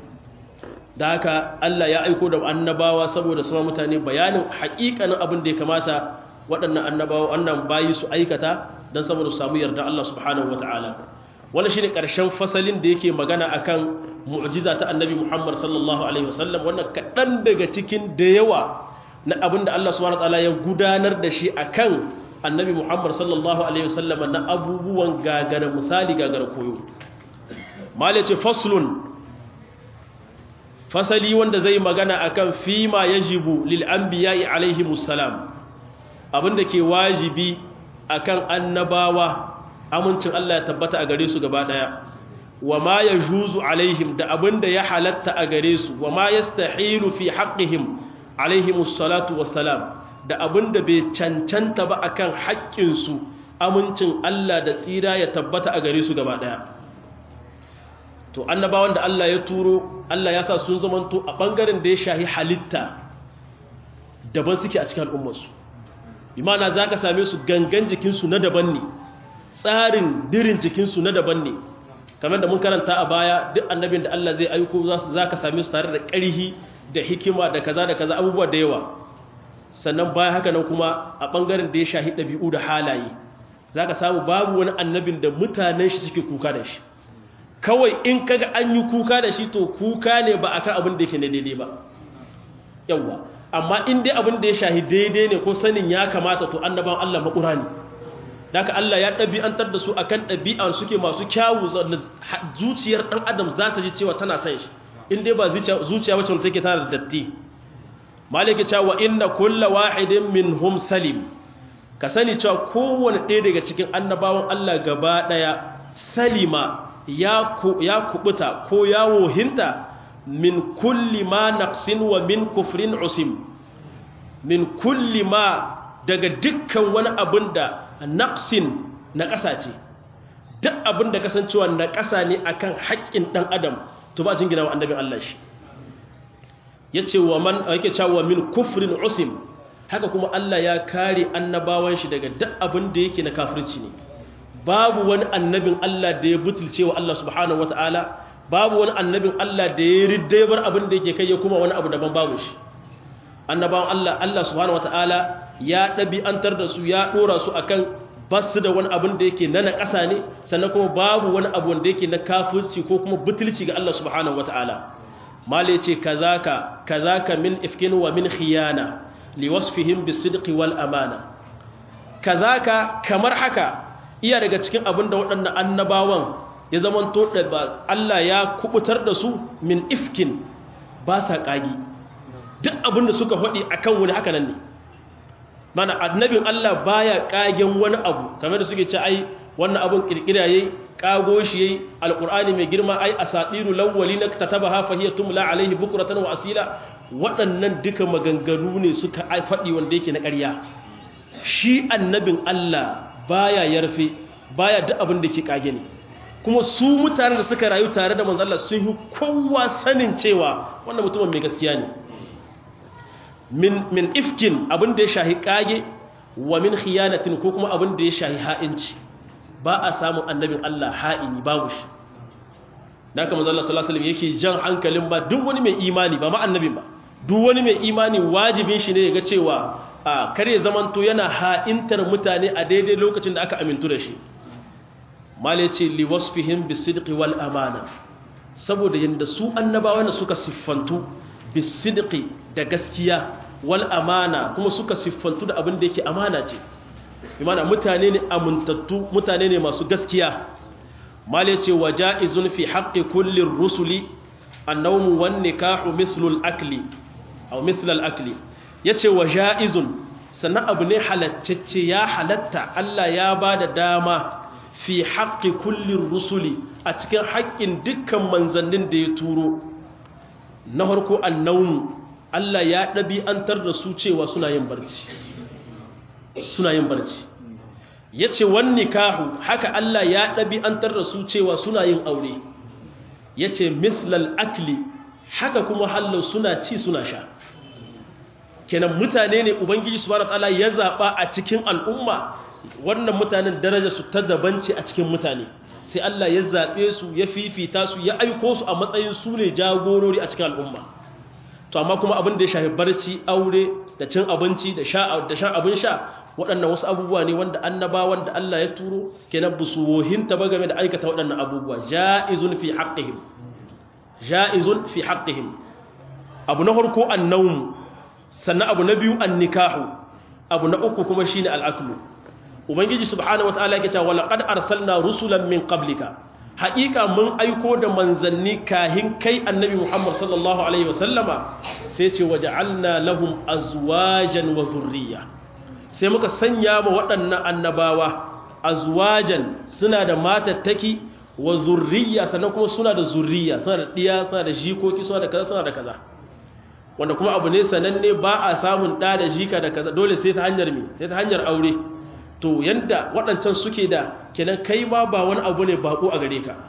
da haka allah ya aiko da annabawa saboda sama mutane bayanin haƙiƙanin abin da ya kamata waɗannan annabawa wannan bayi su aikata don saboda su samu yarda allah subhanahu wa ta'ala wannan shine ƙarshen fasalin da yake magana akan mu'jiza ta annabi Muhammad sallallahu alaihi wasallam wannan kaɗan daga cikin da yawa na abin da Allah subhanahu wataala ya gudanar da shi akan annabi Muhammad sallallahu alaihi wasallam na abubuwan gagara misali gagara koyo mala ce faslun fasali wanda zai magana akan fima yajibu lil anbiya'i alaihi musallam abinda ke wajibi akan annabawa amincin Allah ya tabbata a gare su gaba daya wa ma ya juzu alaihim da abinda ya halatta a gare su wa ma ya stahilu fi haƙihim alaihimus salatu wassalam da abinda bai cancanta ba akan haƙƙinsu amincin Allah da tsira ya tabbata a gare su gaba ɗaya to annabawan da Allah ya turo Allah ya sa sun zamanto a ɓangaren da ya shahi halitta daban suke a cikin al'ummarsu imana za ka same su gangan jikinsu na daban ne tsarin dirin jikinsu na daban ne kamar da mun karanta a baya duk annabin da Allah zai aiko za su zaka same su tare da ƙarhi da hikima da kaza da kaza abubuwa da yawa sannan baya haka nan kuma a bangaren da ya shahi ɗabi'u da halaye zaka samu babu wani annabin da mutanen shi suke kuka da shi kawai in kaga an yi kuka da shi to kuka ne ba akan abin da yake ne daidai ba yawa amma in dai abin da ya shahi daidai ne ko sanin ya kamata to annaban Allah makura ne daga Allah ya ɗabi'antar da su akan ɗabi'an suke masu kyawu zuciyar ɗan adam za ta ji cewa tana son shi in dai ba zuciya wacce take tana da datti maliki cewa inna kulla wahidin minhum salim ka sani cewa kowane ɗaya daga cikin annabawan Allah gaba ɗaya salima ya kubuta ko ya wohinta min kulli ma naqsin wa min kufrin usim min kulli ma daga dukkan wani abin da naqsin na ƙasa ce duk abin da kasancewa na ƙasa ne akan haƙƙin ɗan adam to ba jin gina wa annabin Allah shi yace wa man yake cewa min kufrin usim haka kuma Allah ya kare annabawan shi daga duk abin da yake na kafirci ne babu wani annabin Allah da ya butulce wa Allah subhanahu wataala babu wani annabin Allah da ya ridda bar abin da yake kai ya kuma wani abu daban babu shi annabawan Allah Allah subhanahu wataala ya ɗabi'antar da su ya ɗora su akan basu da wani abin da yake na naƙasa ne sannan kuma babu wani abu wanda yake na kafirci ko kuma butulci ga Allah subhanahu wata'ala mala yace kazaka kazaka min ifkin wa min khiyana liwasfihim bisidqi wal amana kazaka kamar haka iya daga cikin abin da waɗannan annabawan ya zamanto da Allah ya kubutar da su min ifkin ba sa kagi duk abin da suka faɗi akan wani haka nan ne mana annabin Allah baya kagen wani abu kamar da suke ce ai wannan abun kirkira yayi kago shi yayi alqur'ani mai girma ai asatiru lawwalin katabaha fa hiya tumla alaihi bukratan wa asila waɗannan duka maganganu ne suka faɗi wanda yake na ƙarya shi annabin Allah baya yarfe baya duk abin da ke kage ne kuma su mutanen da suka rayu tare da manzon Allah sun yi kowa sanin cewa wannan mutumin mai gaskiya ne min min ifkin abin da ya shahi kage wa min khiyanatin ko kuma abin da ya shahi ha'inci ba a samun annabin Allah ha'ini babu shi dan kamar Allah sallallahu alaihi wasallam yake jan hankalin ba duk wani mai imani ba ma annabin ba duk wani mai imani wajibin shi ne ya ga cewa a kare zamanto yana ha'intar mutane a daidai lokacin da aka amintu da shi mala ce li wasfihim bisidqi wal amana saboda yanda su annabawa suka siffantu bisidqi da gaskiya wal amana kuma suka siffantu da abin da yake amana ce imana mutane ne amintattu mutane ne masu gaskiya mal yace wajaizun fi haqqi kulli rusuli annawmu wan nikahu mislu al akli aw mislu al akli yace wajaizun sannan abu ne halattacce ya halatta Allah ya bada dama fi haqqi kulli rusuli a cikin haƙƙin dukkan manzannin da ya turo na harko annawmu Allah ya ɗabi'antar da su cewa suna yin barci suna yin barci ya ce wani kahu haka Allah ya ɗabi'antar da su cewa suna yin aure ya ce mislal akli haka kuma hallau suna ci suna sha kenan mutane ne ubangiji su ta'ala ya zaɓa a cikin al'umma wannan mutanen daraja su ta dabanci a cikin mutane sai Allah ya zaɓe su ya fifita su ya aiko su a matsayin su ne jagorori a cikin al'umma to amma kuma abin da ya shafi barci aure da cin abinci da shan abin sha waɗannan wasu abubuwa ne wanda annabawan da Allah ya turo kenan ba su wohinta ba game da aikata waɗannan abubuwa ja'izun fi haqqihim ja'izun fi haqqihim abu na farko annawm sannan abu na biyu annikahu abu na uku kuma shine al'aklu ubangiji subhanahu wataala yake cewa laqad arsalna rusulan min qablika haƙiƙa mun aiko da manzanni kahin kai annabi Muhammad sallallahu alaihi wasallama sai ce waja'alna lahum azwajan wa zurriya sai muka sanya ma waɗannan annabawa azwajan suna da matattaki wa zurriya sannan kuma suna da zurriya suna da ɗiya suna da jikoki suna da kaza suna da kaza wanda kuma abu ne sananne ba a samun ɗa da jika da kaza dole sai ta hanyar me sai ta hanyar aure to yanda waɗancan suke da kenan kai ma ba wani abu ne baƙo a gare ka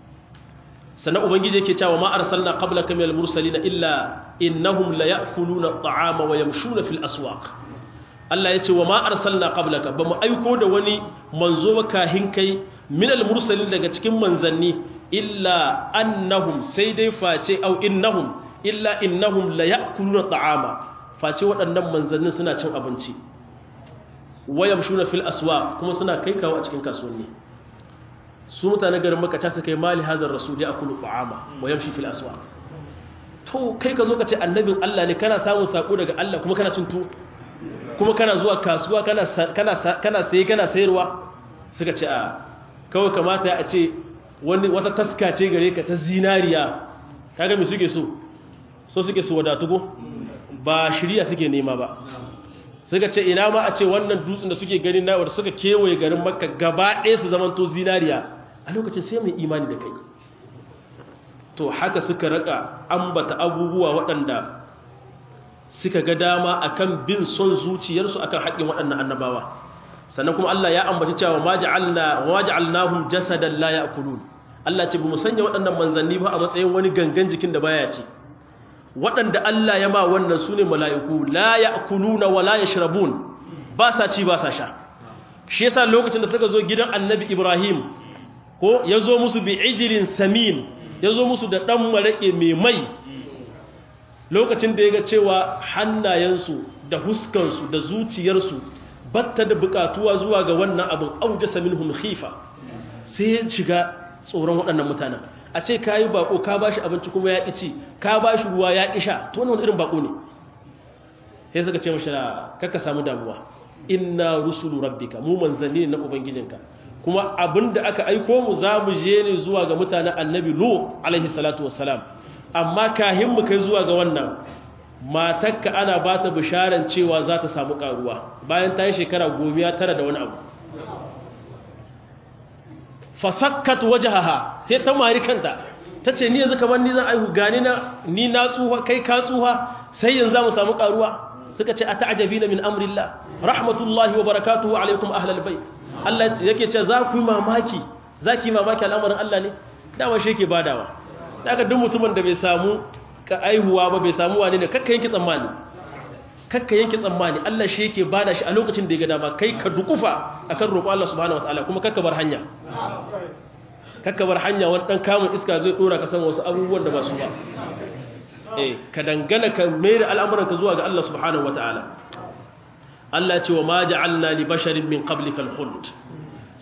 sannan ubangiji yake cewa ma arsalna qablaka minal mursalin illa innahum la ya'kuluna at'ama wa yamshuna fil aswaq Allah yace wa ma arsalna qablaka bamu aiko da wani manzo ba kahin kai minal mursalin daga cikin manzanni illa annahum sai dai face au innahum illa innahum la ya'kuluna at'ama face waɗannan manzannin suna cin abinci wayam shuna fil aswa kuma suna kai kawo a cikin kasuwanni su mutane garin maka ta suka yi mali hadar rasul ya akulu ta'ama wayam shi fil aswa to kai ka zo ka ce annabin Allah ne kana samun sako daga Allah kuma kana cin tuwo kuma kana zuwa kasuwa kana kana kana saye kana sayarwa suka ce a kawai kamata a ce wani wata taska ce gare ka ta zinariya kaga me suke so so suke so wadatu go ba shiriya suke nema ba suka ce ina ma a ce wannan dutsen da suke gani na suka kewaye garin makka gaba ɗaya su zamanto zinariya a lokacin sai mai imani da kai to haka suka raka ambata abubuwa waɗanda suka ga dama akan bin son zuciyarsu akan haƙƙin waɗannan annabawa sannan kuma Allah ya ambaci cewa ma ja'alna wa ja'alnahum jasadan la ya'kulun Allah ce bamu sanya waɗannan manzanni ba a matsayin wani gangan jikin da baya ci waɗanda Allah ya ma wannan sune mala'iku la ya'kuluna wa la yashrabun ba sa ci ba sa sha shi yasa lokacin da suka zo gidan Annabi Ibrahim ko yazo musu bi ijlin samin yazo musu da dan marake mai mai lokacin da ya ga cewa hannayensu da huskansu da zuciyarsu batta da bukatuwa zuwa ga wannan abin aujasa minhum khifa sai ya shiga tsoron waɗannan mutanen a ce ka yi bako ka ba shi abinci kuma ya ƙici ka ba shi ruwa ya ƙisha to wani irin bako ne sai suka ce mashi kakka samu damuwa inna rusulu rabbika mu manzanni na ubangijinka kuma abin da aka aiko mu za mu je ne zuwa ga mutanen annabi lu alaihi salatu wassalam amma kahin mu kai zuwa ga wannan matakka ana ba ta bisharan cewa za ta samu karuwa bayan ta yi shekara gomiya tara da wani abu fasakkat wajahaha sai ta mari kanta ta ce ni yanzu kamar ni zan aihu gani na ni na tsuha kai ka tsuha sai yanzu za mu samu karuwa suka ce a ta'ajabi na min amrillah rahmatullahi wa barakatuhu alaikum ahlal bai Allah yake ce za ku yi mamaki za ki yi mamaki al'amarin Allah ne dama shi yake badawa daga duk mutumin da bai samu ka aihuwa ba bai samu wani ne kakka yanki tsammani kakka yanki tsammani Allah shi yake bada shi a lokacin da ya ga dama kai ka dukufa akan roƙo Allah subhanahu wataala kuma kakka bar hanya kakka bar hanya wani dan kamun iska zai dora ka san wasu abubuwan da ba su ba eh ka dangana ka mai da al'amuran ka zuwa ga Allah subhanahu wataala Allah ce wa ma ja'alna li basharin min qablika al-khuld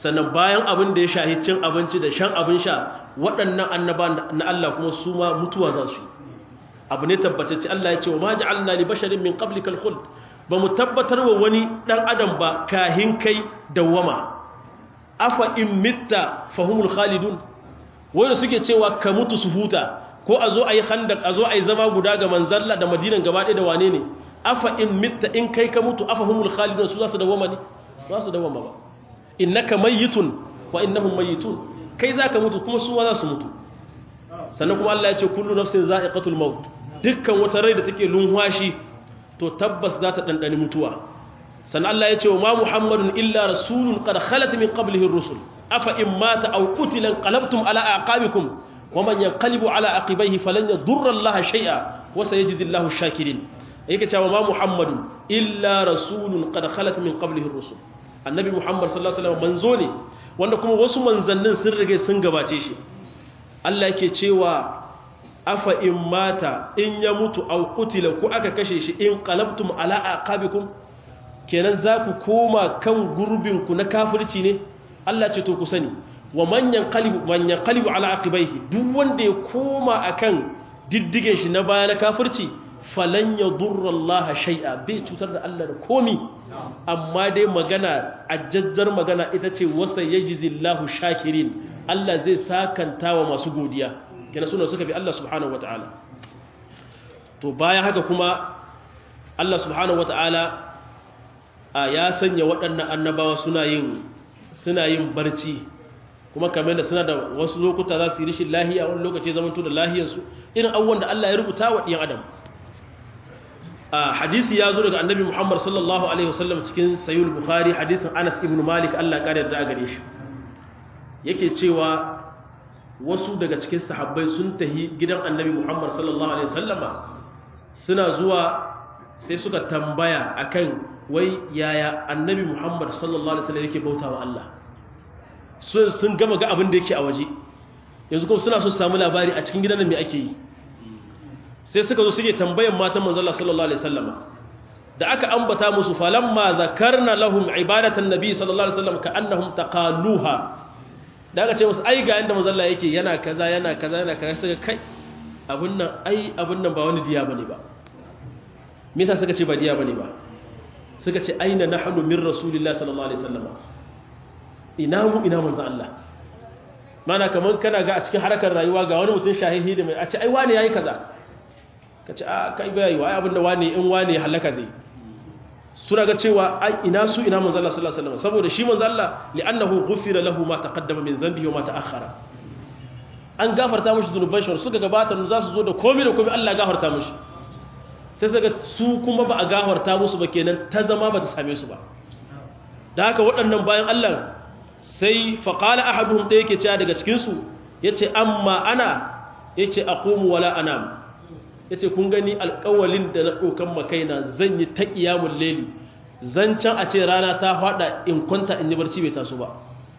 sannan bayan abin da ya shahi cin abinci da shan abin sha waɗannan annaba na Allah kuma su ma mutuwa za su abu ne tabbatacce Allah ya ce wa ma ja'alna li basharin min qablikal khuld ba mu tabbatar wa wani dan adam ba kahin kai dawama afa in mitta fahumul khalidun wanda suke cewa ka mutu su huta ko a zo a yi handak a zo a yi zama guda ga manzalla da madinan gaba ɗaya da wane ne afa in mitta in kai ka mutu afa humul khalidun su za su dawama ne za su dawama ba innaka mayyitun wa innahum mayyitun kai zaka mutu kuma su ma za su mutu sannan kuma Allah ya ce kullu nafsin za'iqatul maut dukkan wata rai da take lunwashi to tabbas za ta dandani mutuwa sannan Allah ya ce wa ma muhammadun illa rasulun qad khalat min qablihi ar-rusul afa in mata aw qutila qalabtum ala aqabikum wa man yanqalibu ala aqibaihi falan yadurra Allah shay'a wa sayajzi Allahu ash-shakirin yake cewa ma muhammadun illa rasulun qad khalat min qablihi ar-rusul annabi muhammad sallallahu alaihi wasallam manzo ne wanda kuma wasu manzannin sun rage sun gabace shi Allah yake cewa afa in mata in ya mutu aw qutila ko aka kashe shi in qalabtum ala aqabikum kenan za ku koma kan gurbin ku na kafirci ne Allah ce to ku sani wa manyan qalibu manyan qalibu ala aqibaihi duk wanda ya koma akan diddigen shi na baya na kafirci falan yadurra Allah shay'a bai cutar da Allah da komi amma dai magana ajjazzar magana ita ce wasa yajzillahu shakirin Allah zai sakanta wa masu godiya kenan suna suka bi Allah subhanahu wataala to bayan haka kuma Allah subhanahu wataala ya sanya waɗannan annabawa suna yin suna yin barci kuma kamar da suna da wasu lokuta za su yi rishin lahiya wani lokaci zamanto da lahiyarsu irin abubuwan da Allah ya rubuta wa ɗiyan adam hadisi ya zo daga annabi Muhammad sallallahu alaihi wasallam cikin sayyid bukhari hadisin Anas ibn Malik Allah kare da gare shi yake cewa wasu daga cikin sahabbai sun tahi gidan annabi Muhammad sallallahu alaihi wasallama suna zuwa sai suka tambaya akan wai yaya annabi Muhammad sallallahu alaihi wasallam yake bautawa Allah sun sun gama ga abin da yake a waje yanzu kuma suna so su samu labari a cikin gidan nan me ake yi sai suka zo suke tambayan matan manzon Allah sallallahu alaihi wasallama da aka ambata musu falamma zakarna lahum ibadatan nabi sallallahu alaihi wasallam ka'annahum taqaluha da aka ce musu ai ga inda manzon Allah yake yana kaza yana kaza yana kaza suka kai abun nan ai abun nan ba wani diya bane ba me yasa suka ce ba diya bane ba suka ce aina nahnu min rasulillahi sallallahu alaihi wasallam ina mu ina manzon Allah mana kaman kana ga a cikin harkar rayuwa ga wani mutum shahihi da mai a ce ai wani yayi kaza ka ce a kai bayayi wa abinda wane in wane halaka zai suna ga cewa ai ina su ina manzo Allah sallallahu alaihi wasallam saboda shi manzo Allah li'annahu ghufira lahu ma taqaddama min dhanbihi wa ma ta'akhkhara an gafarta mishi zunuban shi suka gabata za su zo da komai da komai Allah ya gafarta mishi sai saka su kuma ba a gafarta musu ba kenan ta zama ba ta same su ba da haka waɗannan bayan Allah sai faqala ahaduhum da yake cewa daga cikin su yace amma ana yace aqumu wala anam ya ce kun gani alkawalin da na ɗaukan makaina zan yi ta ƙiyamun leli zancen a ce rana ta faɗa in kwanta in yi barci bai taso ba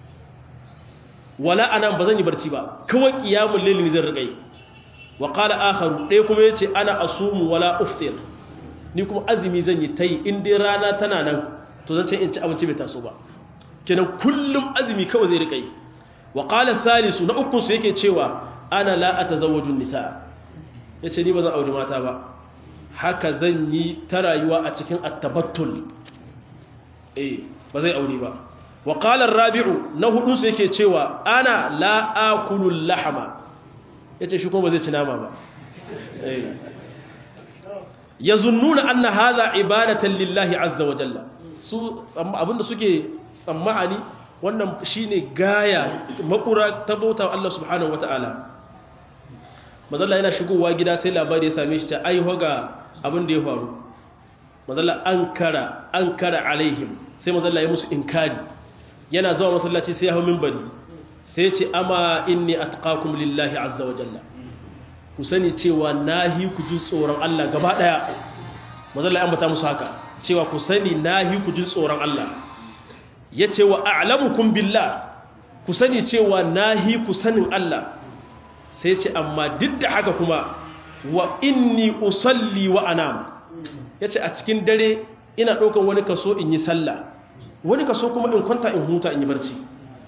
wala ana ba zan yi barci ba kawai ƙiyamun leli ne zan riƙai wa ƙala akharu ɗaya kuma ya ce ana asumu wala uftir ni kuma azumi zan yi ta yi in dai rana tana nan to zan ce in ci abinci bai taso ba kenan kullum azumi kawai zai riƙai wa ƙala salisu na ukunsu yake cewa ana la atazawwajun nisaa ya ce ni ba zan auri mata ba haka zan yi ta rayuwa a cikin attabattul eh ba zai auri ba wa qala rabi'u na hudu su yake cewa ana la akulu lahama yace shi kuma ba zai ci nama ba eh yazunnuna anna hadha ibadatan lillahi azza wa jalla su abinda suke tsammani wannan shine gaya makura ta bauta Allah subhanahu wataala mazalla yana shigowa gida sai labari ya same shi ta aiho ga abin da ya faru mazalla an kara an kara alaihim sai mazalla ya musu inkari yana zuwa masallaci sai ya hau minbari sai ce ama inni atqakum lillahi azza wa jalla ku sani cewa nahi ku ji tsoron Allah gaba daya mazalla ya ambata musu haka cewa ku sani nahi ku ji tsoron Allah yace wa a'lamukum billah ku sani cewa nahi ku sanin Allah sai ce amma duk da haka kuma wa inni usalli wa anam ya ce a cikin dare ina ɗaukar wani kaso in yi sallah wani kaso kuma in kwanta in huta in yi barci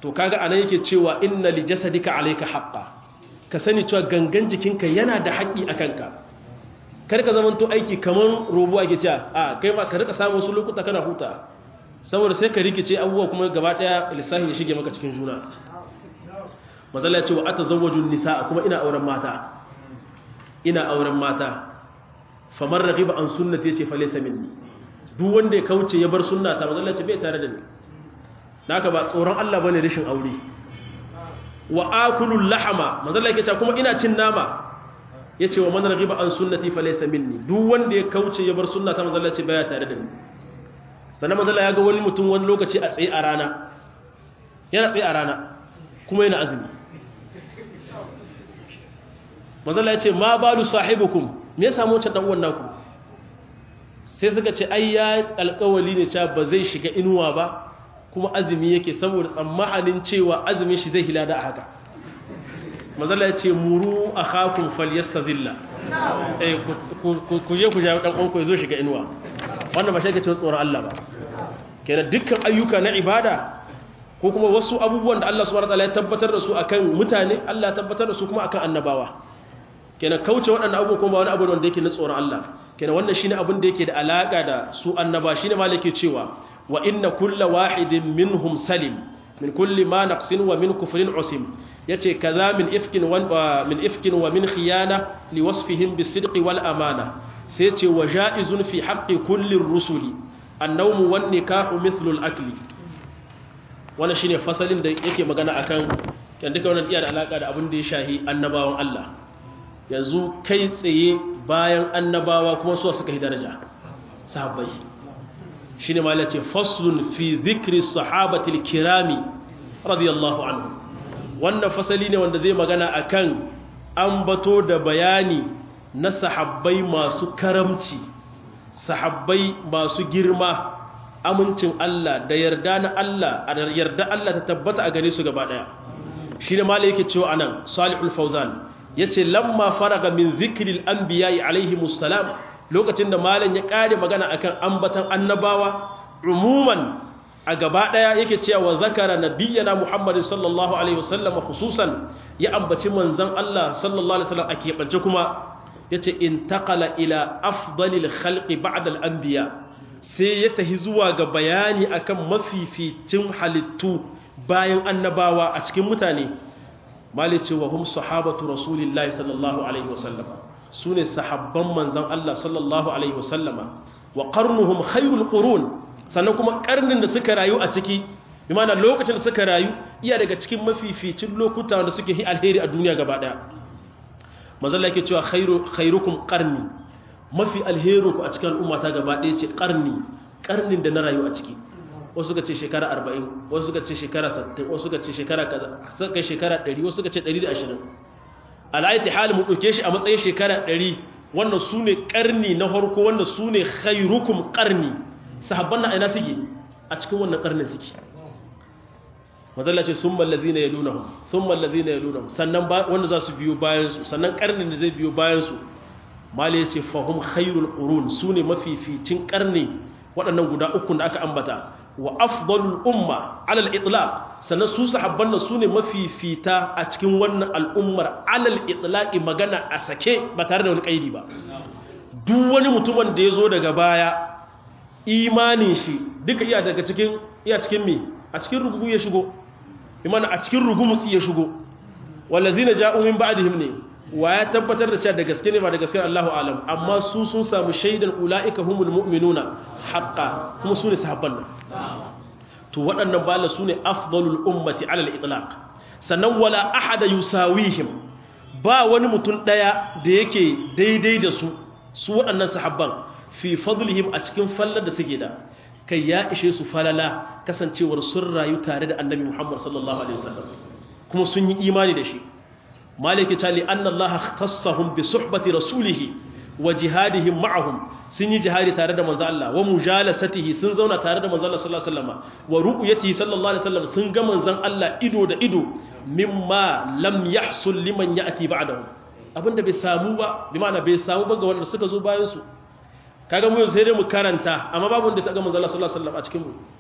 to kaga anan yake cewa inna li jasadika alayka haqqan ka sani cewa gangan jikinka yana da haƙƙi a kanka kar ka zamanto aiki kamar robo ake cewa a kai ma ka rika samu wasu lokuta kana huta saboda sai ka rikice abubuwa kuma gaba daya lissafi ya shige maka cikin juna mazalla ya ce wa atazawwaju nisaa kuma ina auren mata ina auren mata famar raghiba an sunnati yace fa laysa minni duk wanda ya kauce ya bar sunnata mazalla ya ce bai tare da ni naka ba tsoron Allah bane rashin aure wa akulul lahama manzo Allah yake cewa kuma ina cin nama yace wa man raghiba an sunnati falaysa minni duk wanda ya kauce ya bar sunna ta manzo Allah ce baya tare da ni sannan manzo Allah ya ga wani mutum wani lokaci a tsaye a rana yana tsaye a rana kuma yana azumi manzo Allah ya ce ma balu sahibukum me ya samu wancan dan uwan naku sai suka ce ai ya alƙawali ne cewa ba zai shiga inuwa ba kuma azumi yake saboda tsammanin cewa azumin shi zai hilada a haka mazala ya ce muru a hakun falyasta zilla ku je ku ja ɗan ƙwanku ya zo shiga inuwa wannan ba shi ake cewa tsoron Allah ba kenan dukkan ayyuka na ibada ko kuma wasu abubuwan da Allah subhanahu wataala ya tabbatar da su akan mutane Allah ya tabbatar da su kuma akan annabawa kenan kauce waɗannan abubuwan kuma wani abu wanda yake na tsoron Allah kenan wannan shine abin da yake da alaka da su annaba shine ma yake cewa wa inna kulla wahidin minhum salim min kulli ma naqsin wa min kufrin usim yace kaza min ifkin wa min ifkin wa min khiyana li wasfihim bisidqi wal amana sai yace wa jaizun fi haqqi kulli rusuli an-nawm wan nikahu mithlu al-akli wannan shine fasalin da yake magana akan kan duka wannan iya da alaka da abin da ya shahi annabawan Allah yanzu kai tsaye bayan annabawa kuma su suka yi daraja sahabbai shi ne malace faslun fi zikri sahabatil kirami radiyallahu anhu wannan fasali ne wanda zai magana akan ambato da bayani na sahabbai masu karamci sahabbai masu girma amincin Allah da yarda na Allah a yarda Allah ta tabbata a gare su gaba daya shi ne malaye yake cewa anan salihul fawzan yace lamma faraga min zikril anbiya'i alaihimus salam lokacin da malam ya kare magana akan ambatan annabawa umuman a gaba daya yake cewa zakara nabiyyana muhammadin sallallahu alaihi wasallam khususan ya ambaci manzon Allah sallallahu alaihi wasallam a keɓance kuma yace intaqala ila afdalil khalqi ba'da al anbiya sai ya tahi zuwa ga bayani akan mafificin halittu bayan annabawa a cikin mutane malice wa hum sahabatu rasulillahi sallallahu alaihi wasallam su ne sahabban manzan Allah sallallahu Alaihi wasallama wa ƙarnuhum khairul ƙurun sannan kuma ƙarnin da suka rayu a ciki imana lokacin da suka rayu iya daga cikin mafificin lokuta da suke yi alheri a duniya gaba ɗaya manzan yake cewa khairukum ƙarni mafi alherinku a cikin al'umma ta gaba ɗaya ce ƙarni ƙarnin da na rayu a ciki wasu suka ce shekara arba'in wasu suka ce shekara sattin wasu suka ce shekara kaza suka kai shekara ɗari wasu suka ce ɗari da ashirin al'aiti hali mu ɗauke shi a matsayin shekara ɗari wanda su ne ƙarni na harko wanda su ne khairukum ƙarni sahabban na aina suke a cikin wannan ƙarnin suke mazalla ce sun mallazi na ya nuna hun sun mallazi na ya nuna sannan wanda za su biyo bayansu sannan ƙarnin da zai biyo bayansu mali ya ce fahim khairul ƙurun su ne mafificin ƙarni waɗannan guda uku da aka ambata wa afdalul umma alal itlaq sannan su sahabban nan sune mafifita a cikin wannan al'ummar alal itlaqi magana a sake ba tare da wani kaidi ba duk wani mutumin da yazo daga baya imanin shi duka iya daga cikin iya cikin me a cikin rugugu ya shigo imana a cikin rugumus ya shigo wallazina ja'u min ba'dihim ne wa ya tabbatar da cewa da gaske ne ba da gaske Allahu alam amma su sun samu shaidan ulaika humul mu'minuna haqqan kuma su ne sahabban nan to waɗannan bala su ne afdalul ummati alal itlaq sannan wala ahada yusawihim ba wani mutum ɗaya da yake daidai da su su waɗannan sahabban fi fadlihim a cikin fallar da suke da kai ya ishe su falala kasancewar sun rayu tare da annabi Muhammad sallallahu alaihi wasallam kuma sun yi imani da shi maliki ta li anna allaha khassahum bi suhbati rasulih wa jihadihim ma'ahum sun yi jihadi tare da manzo Allah wa mujalasatihi sun zauna tare da manzo Allah sallallahu alaihi wasallam wa ru'yatihi sallallahu alaihi wasallam sun ga manzon Allah ido da ido mimma lam yahsul liman ya'ti ba'dahu abinda bai samu ba bi ma'ana bai samu ba ga wanda suka zo bayan su kaga mu sai dai mu karanta amma babu wanda ta ga manzo Allah sallallahu alaihi wasallam a cikin mu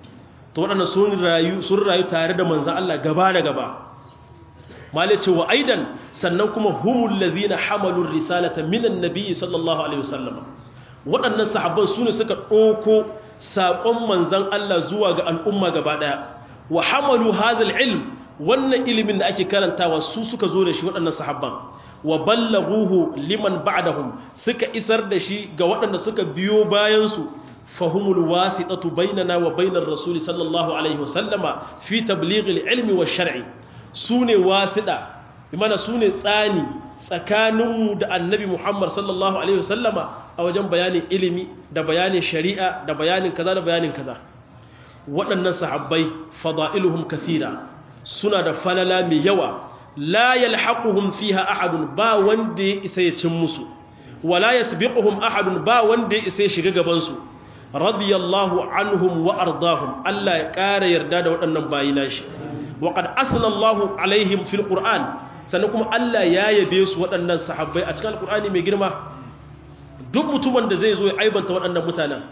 to waɗannan sun rayu sun rayu tare da manzon Allah gaba da gaba malai ce wa aidan sannan kuma humul ladhina hamalu risalata minan nabiy sallallahu alaihi wasallam waɗannan sahabban su ne suka ɗauko saƙon manzon Allah zuwa ga al'umma gaba ɗaya wa hamalu hadha ilm wannan ilimin da ake karantawa su suka zo da shi waɗannan sahabban wa ballaghuhu liman ba'dahum suka isar da shi ga waɗanda suka biyo bayan su fahumul wasitatu bainana wa bainar rasul sallallahu alaihi wasallama fi tablighil ilmi wash shar'i sune wasida imana sune tsani tsakaninmu da annabi Muhammad sallallahu alaihi wasallama a wajen bayanin ilimi da bayanin shari'a da bayanin kaza da bayanin kaza waɗannan sahabbai fada'iluhum kathira suna da falala mai yawa la yalhaquhum fiha ahadun ba wanda ya isa ya cin musu wala yasbiquhum ahadun ba wanda ya isa ya shiga gaban su radiyallahu anhum wa ardahum Allah ya ƙara yarda da waɗannan bayi nashi wa qad asna Allahu alaihim fil qur'an sannan kuma Allah ya yabe su waɗannan sahabbai a cikin alqur'ani mai girma duk mutumin da zai zo ya aibanta waɗannan mutanen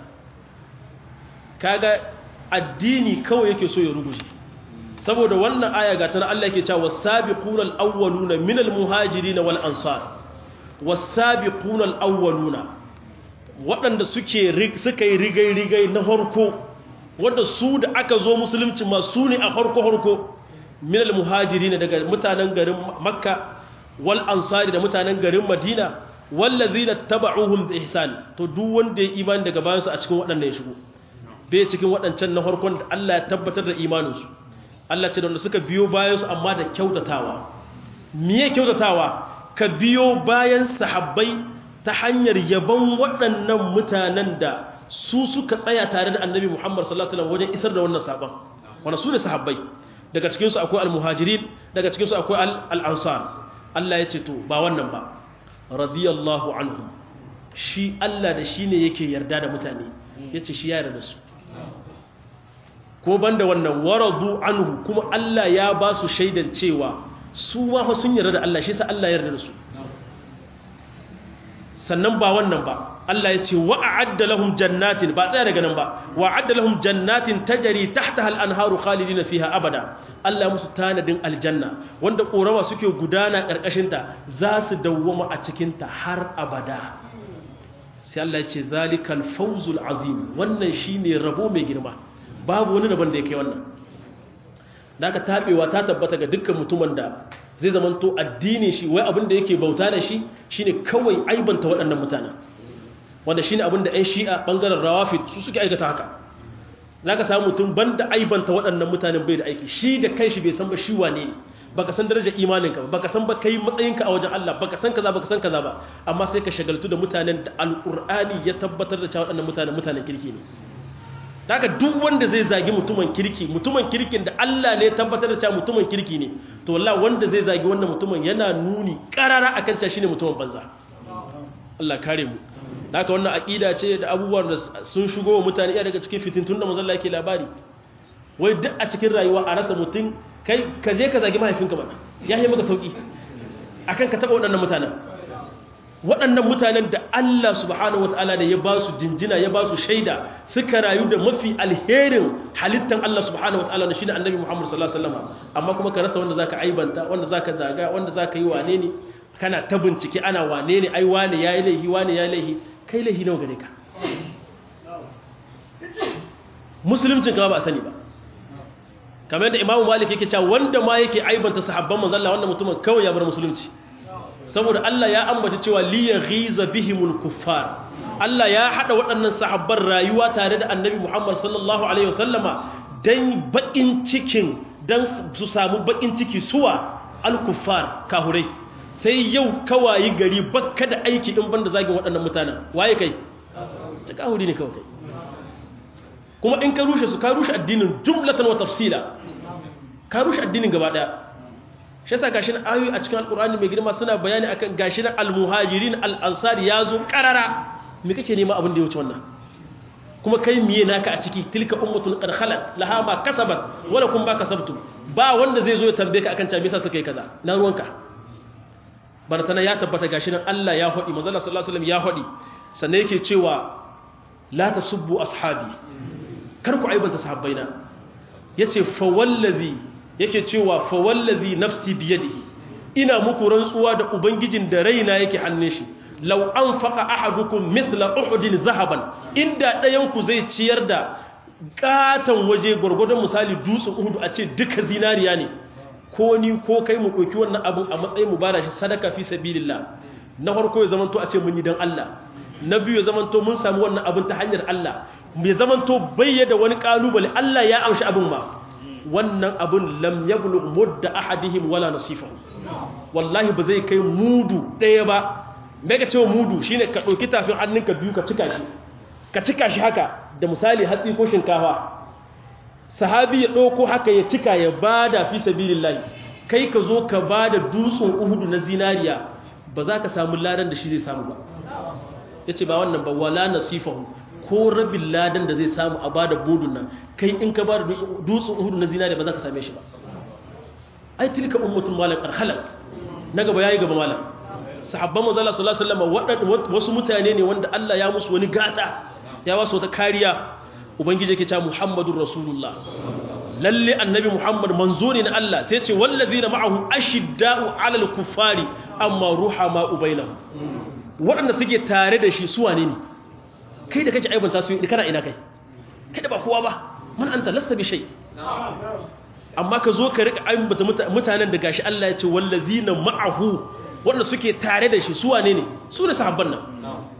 kaga addini kawai yake so ya ruguje saboda wannan aya ga tana Allah yake cewa was-sabiquna al-awwaluna minal muhajirin wal ansar was-sabiquna al-awwaluna waɗanda suke suka yi rigai rigai na harko wanda su da aka zo musulunci ma su ne a harko harko minal muhajirin daga mutanen garin makka wal ansari da mutanen garin madina wallazina taba'uhum bi ihsan to duk wanda ya imani daga bayan su a cikin waɗannan ya shigo bai cikin waɗancan na harkon da Allah ya tabbatar da imaninsu Allah ce da wanda suka biyo bayansu amma da kyautatawa miye kyautatawa ka biyo bayan sahabbai ta hanyar yaban waɗannan mutanen da su suka tsaya tare da annabi Muhammad sallallahu alaihi wasallam wajen isar da wannan sabon wanda su ne sahabbai daga cikin su akwai al-muhajirin daga cikin su akwai al-ansar Allah ya ce to ba wannan ba radiyallahu anhum shi Allah da shi ne yake yarda da mutane yace shi ya yarda da su ko banda wannan waradu anhu kuma Allah ya ba su shaidan cewa su ma fa sun yarda da Allah shi sa Allah ya yarda da su sannan ba wannan ba Allah ya ce wa a'adda lahum jannatin ba tsaya daga nan ba wa a'adda lahum jannatin tajri tahtaha al-anharu khalidina fiha abada Allah ya musu tanadin aljanna wanda korama suke gudana karkashin ta za su dawwama a cikin ta har abada sai Allah ya ce zalikal fawzul azim wannan shine rabo mai girma babu wani daban da ya kai wannan da aka taɓewa ta tabbata ga dukkan mutumin da zai zamanto addini shi wai abin da yake bauta da shi shine kawai aibanta waɗannan mutanen wanda shine abin da 'yan shi'a ɓangaren rawafid su suke aikata haka za ka samu mutum banda aibanta waɗannan mutanen bai da aiki shi da kai shi bai san ba shi wane ne baka san darajar imaninka ba baka san ba kai matsayinka a wajen Allah baka san kaza baka san kaza ba amma sai ka shagaltu da mutanen da alqur'ani ya tabbatar da cewa waɗannan mutanen mutanen kirki ne daga duk wanda zai zagi mutumin kirki mutumin kirkin da Allah ne tabbatar da cewa mutumin kirki ne to wallahi wanda zai zagi wannan mutumin yana nuni karara akan cewa shine mutumin banza Allah kare mu daga wannan aqida ce da abubuwan da sun shigo wa mutane iya daga cikin fitintun da manzon Allah yake labari wai duk a cikin rayuwa a rasa mutum kai ka je ka zagi mahaifinka ba ya yi maka sauki akan ka taba waɗannan mutanen waɗannan mutanen da Allah subhanahu wataala da ya ba su jinjina ya ba su shaida suka rayu da mafi alherin halittan Allah subhanahu wataala da shine annabi Muhammad sallallahu alaihi wasallam amma kuma ka rasa wanda zaka aibanta wanda zaka zaga wanda zaka yi wane ne kana ta bincike ana wane ne ai wane yayi laihi wane yayi laihi kai laihi nawa gare ka musuluncin ka ba a sani ba kamar yadda imamu malik yake cewa wanda ma yake aibanta sahabban manzon Allah wannan mutumin kawai ya bar musulunci saboda Allah ya ambaci cewa li yaghiza bihimul kuffar Allah ya hada waɗannan sahabban rayuwa tare da annabi Muhammad sallallahu alaihi wasallama dan bakin cikin dan su samu bakin ciki suwa al-kuffar kahurai sai yau kawayi gari bakka da aiki din banda zagin waɗannan mutanen waye kai ta kahuri ne kawai kuma in ka rushe su ka rushe addinin jumlatan wa tafsila ka rushe addinin gaba daya shi yasa gashi na ayoyi a cikin alqur'ani mai girma suna bayani akan gashi na almuhajirin al-ansar yazo karara me kake nema abin da ya wuce wannan kuma kai miye naka a ciki tilka ummatun qad khalat laha ma kasabat wala kun ba kasabtum ba wanda zai zo ya tambaye ka akan cewa me yasa suka yi kaza na ruwanka baratana ya tabbata gashi nan Allah ya hodi manzo Allah sallallahu alaihi wasallam ya hodi sannan yake cewa la tasubbu ashabi kar ku aibanta sahabbaina yace fa wallazi yake cewa fa wallazi nafsi biyadihi ina muku rantsuwa da ubangijin da raina yake hannun shi law anfaqa ahadukum mithla uhudin zahaban inda ɗayan ku zai ciyar da katan waje gurgurdan misali dutsen uhudu a ce duka zinariya ne ko ni ko kai mu ɗauki wannan abin a matsayin mu bada shi sadaka fi sabilillah na farko ya zamanto a ce mun yi dan Allah na biyu ya zamanto mun samu wannan abin ta hanyar Allah mai zamanto bayyada wani kalubale Allah ya amshi abin ma wannan abin lam yablugh mudda ahadihim wala nasifahu wallahi ba zai kai mudu ɗaya ba me ka cewa mudu shine ka ɗauki tafin hannunka biyu ka cika shi ka cika shi haka da misali hatsi ko shinkafa sahabi ya ɗauko haka ya cika ya bada fi sabilillahi kai ka zo ka bada dutsen uhudu na zinariya ba za ka samu ladan da shi zai samu ba ya ce ba wannan ba wala nasifahu ko rabin ladan da zai samu a bada budun nan kai in ka bada dutsen uhudu na zinariya ba za ka same shi ba ai tilka ummatun malam arhalat na gaba yayi gaba malam sahabban manzo Allah sallallahu alaihi wasallam wasu mutane ne wanda Allah ya musu wani gata ya wasu wata kariya ubangiji yake cewa muhammadur rasulullah lalle annabi muhammad manzo ne na Allah sai ce wallazina ma'ahu ashidda'u 'alal kuffari amma ruhama ubainahum waɗanda suke tare da shi su wane ne kai da kake aibanta su kana ina kai kai da ba kowa ba man anta lasta bi shay amma ka zo ka rika aibanta mutanen da gashi Allah ya ce wallazina ma'ahu waɗanda suke tare da shi su wane ne su ne sahabban nan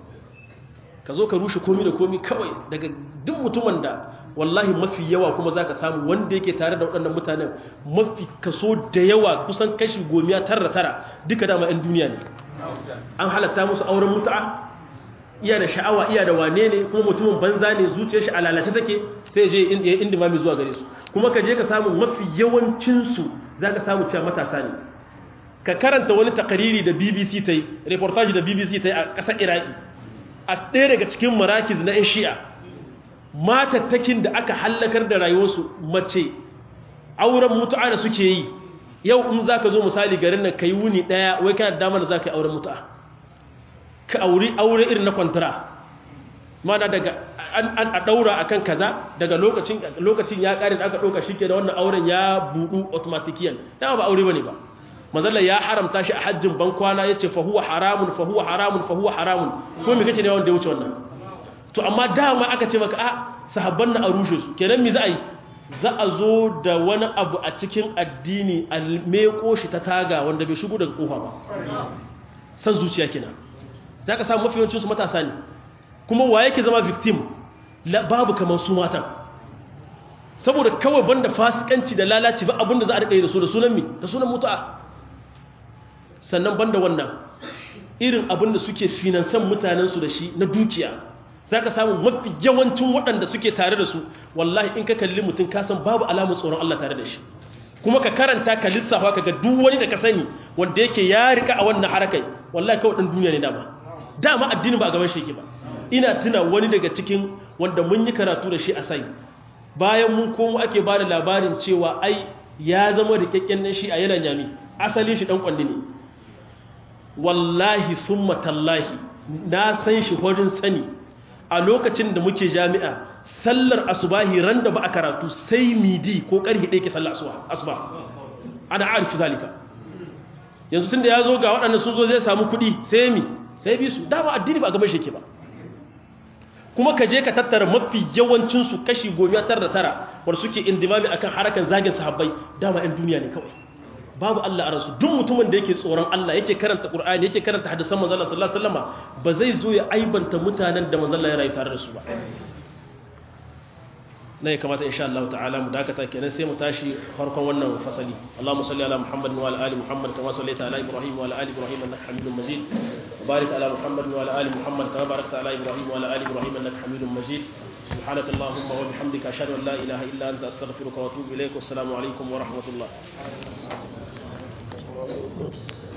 ka zo ka rushe komi da komi kawai daga duk mutumin da wallahi mafi yawa kuma za ka samu wanda yake tare da waɗannan mutanen mafi kaso da yawa kusan kashi gomiya tara tara duka dama 'yan duniya ne an halatta musu auren mutu'a iya da sha'awa iya da wane ne kuma mutumin banza ne zuciyar shi a lalace take sai je ya inda mami zuwa gare su kuma ka je ka samu mafi yawancinsu za ka samu cewa matasa ne ka karanta wani takariri da bbc ta yi reportage da bbc ta yi a ƙasar iraki a ɗaya daga cikin marakiz na 'yan shi'a matattakin da aka hallakar da rayuwarsu mace auren mutu'a da suke yi yau in za ka zo misali garin nan ka yi wuni ɗaya wai kana damar da za ka yi auren mutu'a ka auri aure irin na kwantara mana daga a ɗaura a kan kaza daga lokacin ya ƙari da aka ɗauka shi ke da wannan auren ya buɗu automatikiyan dama ba aure ba ne ba mazalla ya haramta shi a hajjin bankwana ya ce fahuwa haramun fahuwa haramun fahuwa haramun ko mai kace ne wanda ya wuce wannan to amma dama aka ce maka a sahabban na a rushe su kenan mi za a yi za a zo da wani abu a cikin addini a meko shi ta taga wanda bai shigo daga kofa ba san zuciya kenan za ka samu mafi yawancinsu matasa ne kuma wa yake zama victim babu kamar su matan saboda kawai banda fasikanci da lalaci ba abinda za a riƙa yi da su da sunan mi da sunan mutu'a sannan banda wannan irin abin da suke finansan mutanensu da shi na dukiya za ka samu mafi yawancin waɗanda suke tare da su wallahi in ka kalli mutum kasan babu alamun tsoron Allah tare da shi kuma ka karanta ka lissafa ka ga duk wani da ka sani wanda yake ya rika a wannan harakai wallahi kawai ɗan duniya ne dama dama addini ba a gaban shi yake ba ina tuna wani daga cikin wanda mun yi karatu da shi a sai bayan mun komo ake ba da labarin cewa ai ya zama da kyakken nan shi a yana nyami asalin shi ɗan kwalli ne wallahi summa tallahi na san shi wajen sani a lokacin da muke jami'a sallar asubahi ran da ba a karatu sai midi ko karhi ɗaya ke sallar asuba ana arifi zalika yanzu tun da ya zo ga waɗanda sun zo zai samu kuɗi sai mi sai bi su dama addini ba a gaban shi ke ba kuma ka je ka tattara mafi yawancinsu kashi gomiya tara da tara wadda suke indimami akan harakan zagin sahabbai dama 'yan duniya ne kawai babu Allah a ransu duk mutumin da yake tsoron Allah yake karanta Qur'ani yake karanta hadisan manzon Allah sallallahu alaihi wasallam ba zai zo ya aibanta mutanen da manzon Allah ya rayu tare da su ba ne kamata insha Allah ta'ala mu dakata kenan sai mu tashi farkon wannan fasali Allahumma salli ala Muhammad wa ala ali Muhammad kama sallaita ala Ibrahim wa ala ali Ibrahim innaka Hamidum Majid barik ala Muhammad wa ala ali Muhammad kama barakta ala Ibrahim wa ala ali Ibrahim innaka Hamidum Majid سبحانك اللهم وبحمدك أشهد أن لا إله إلا أنت أستغفرك وأتوب إليك والسلام عليكم ورحمة الله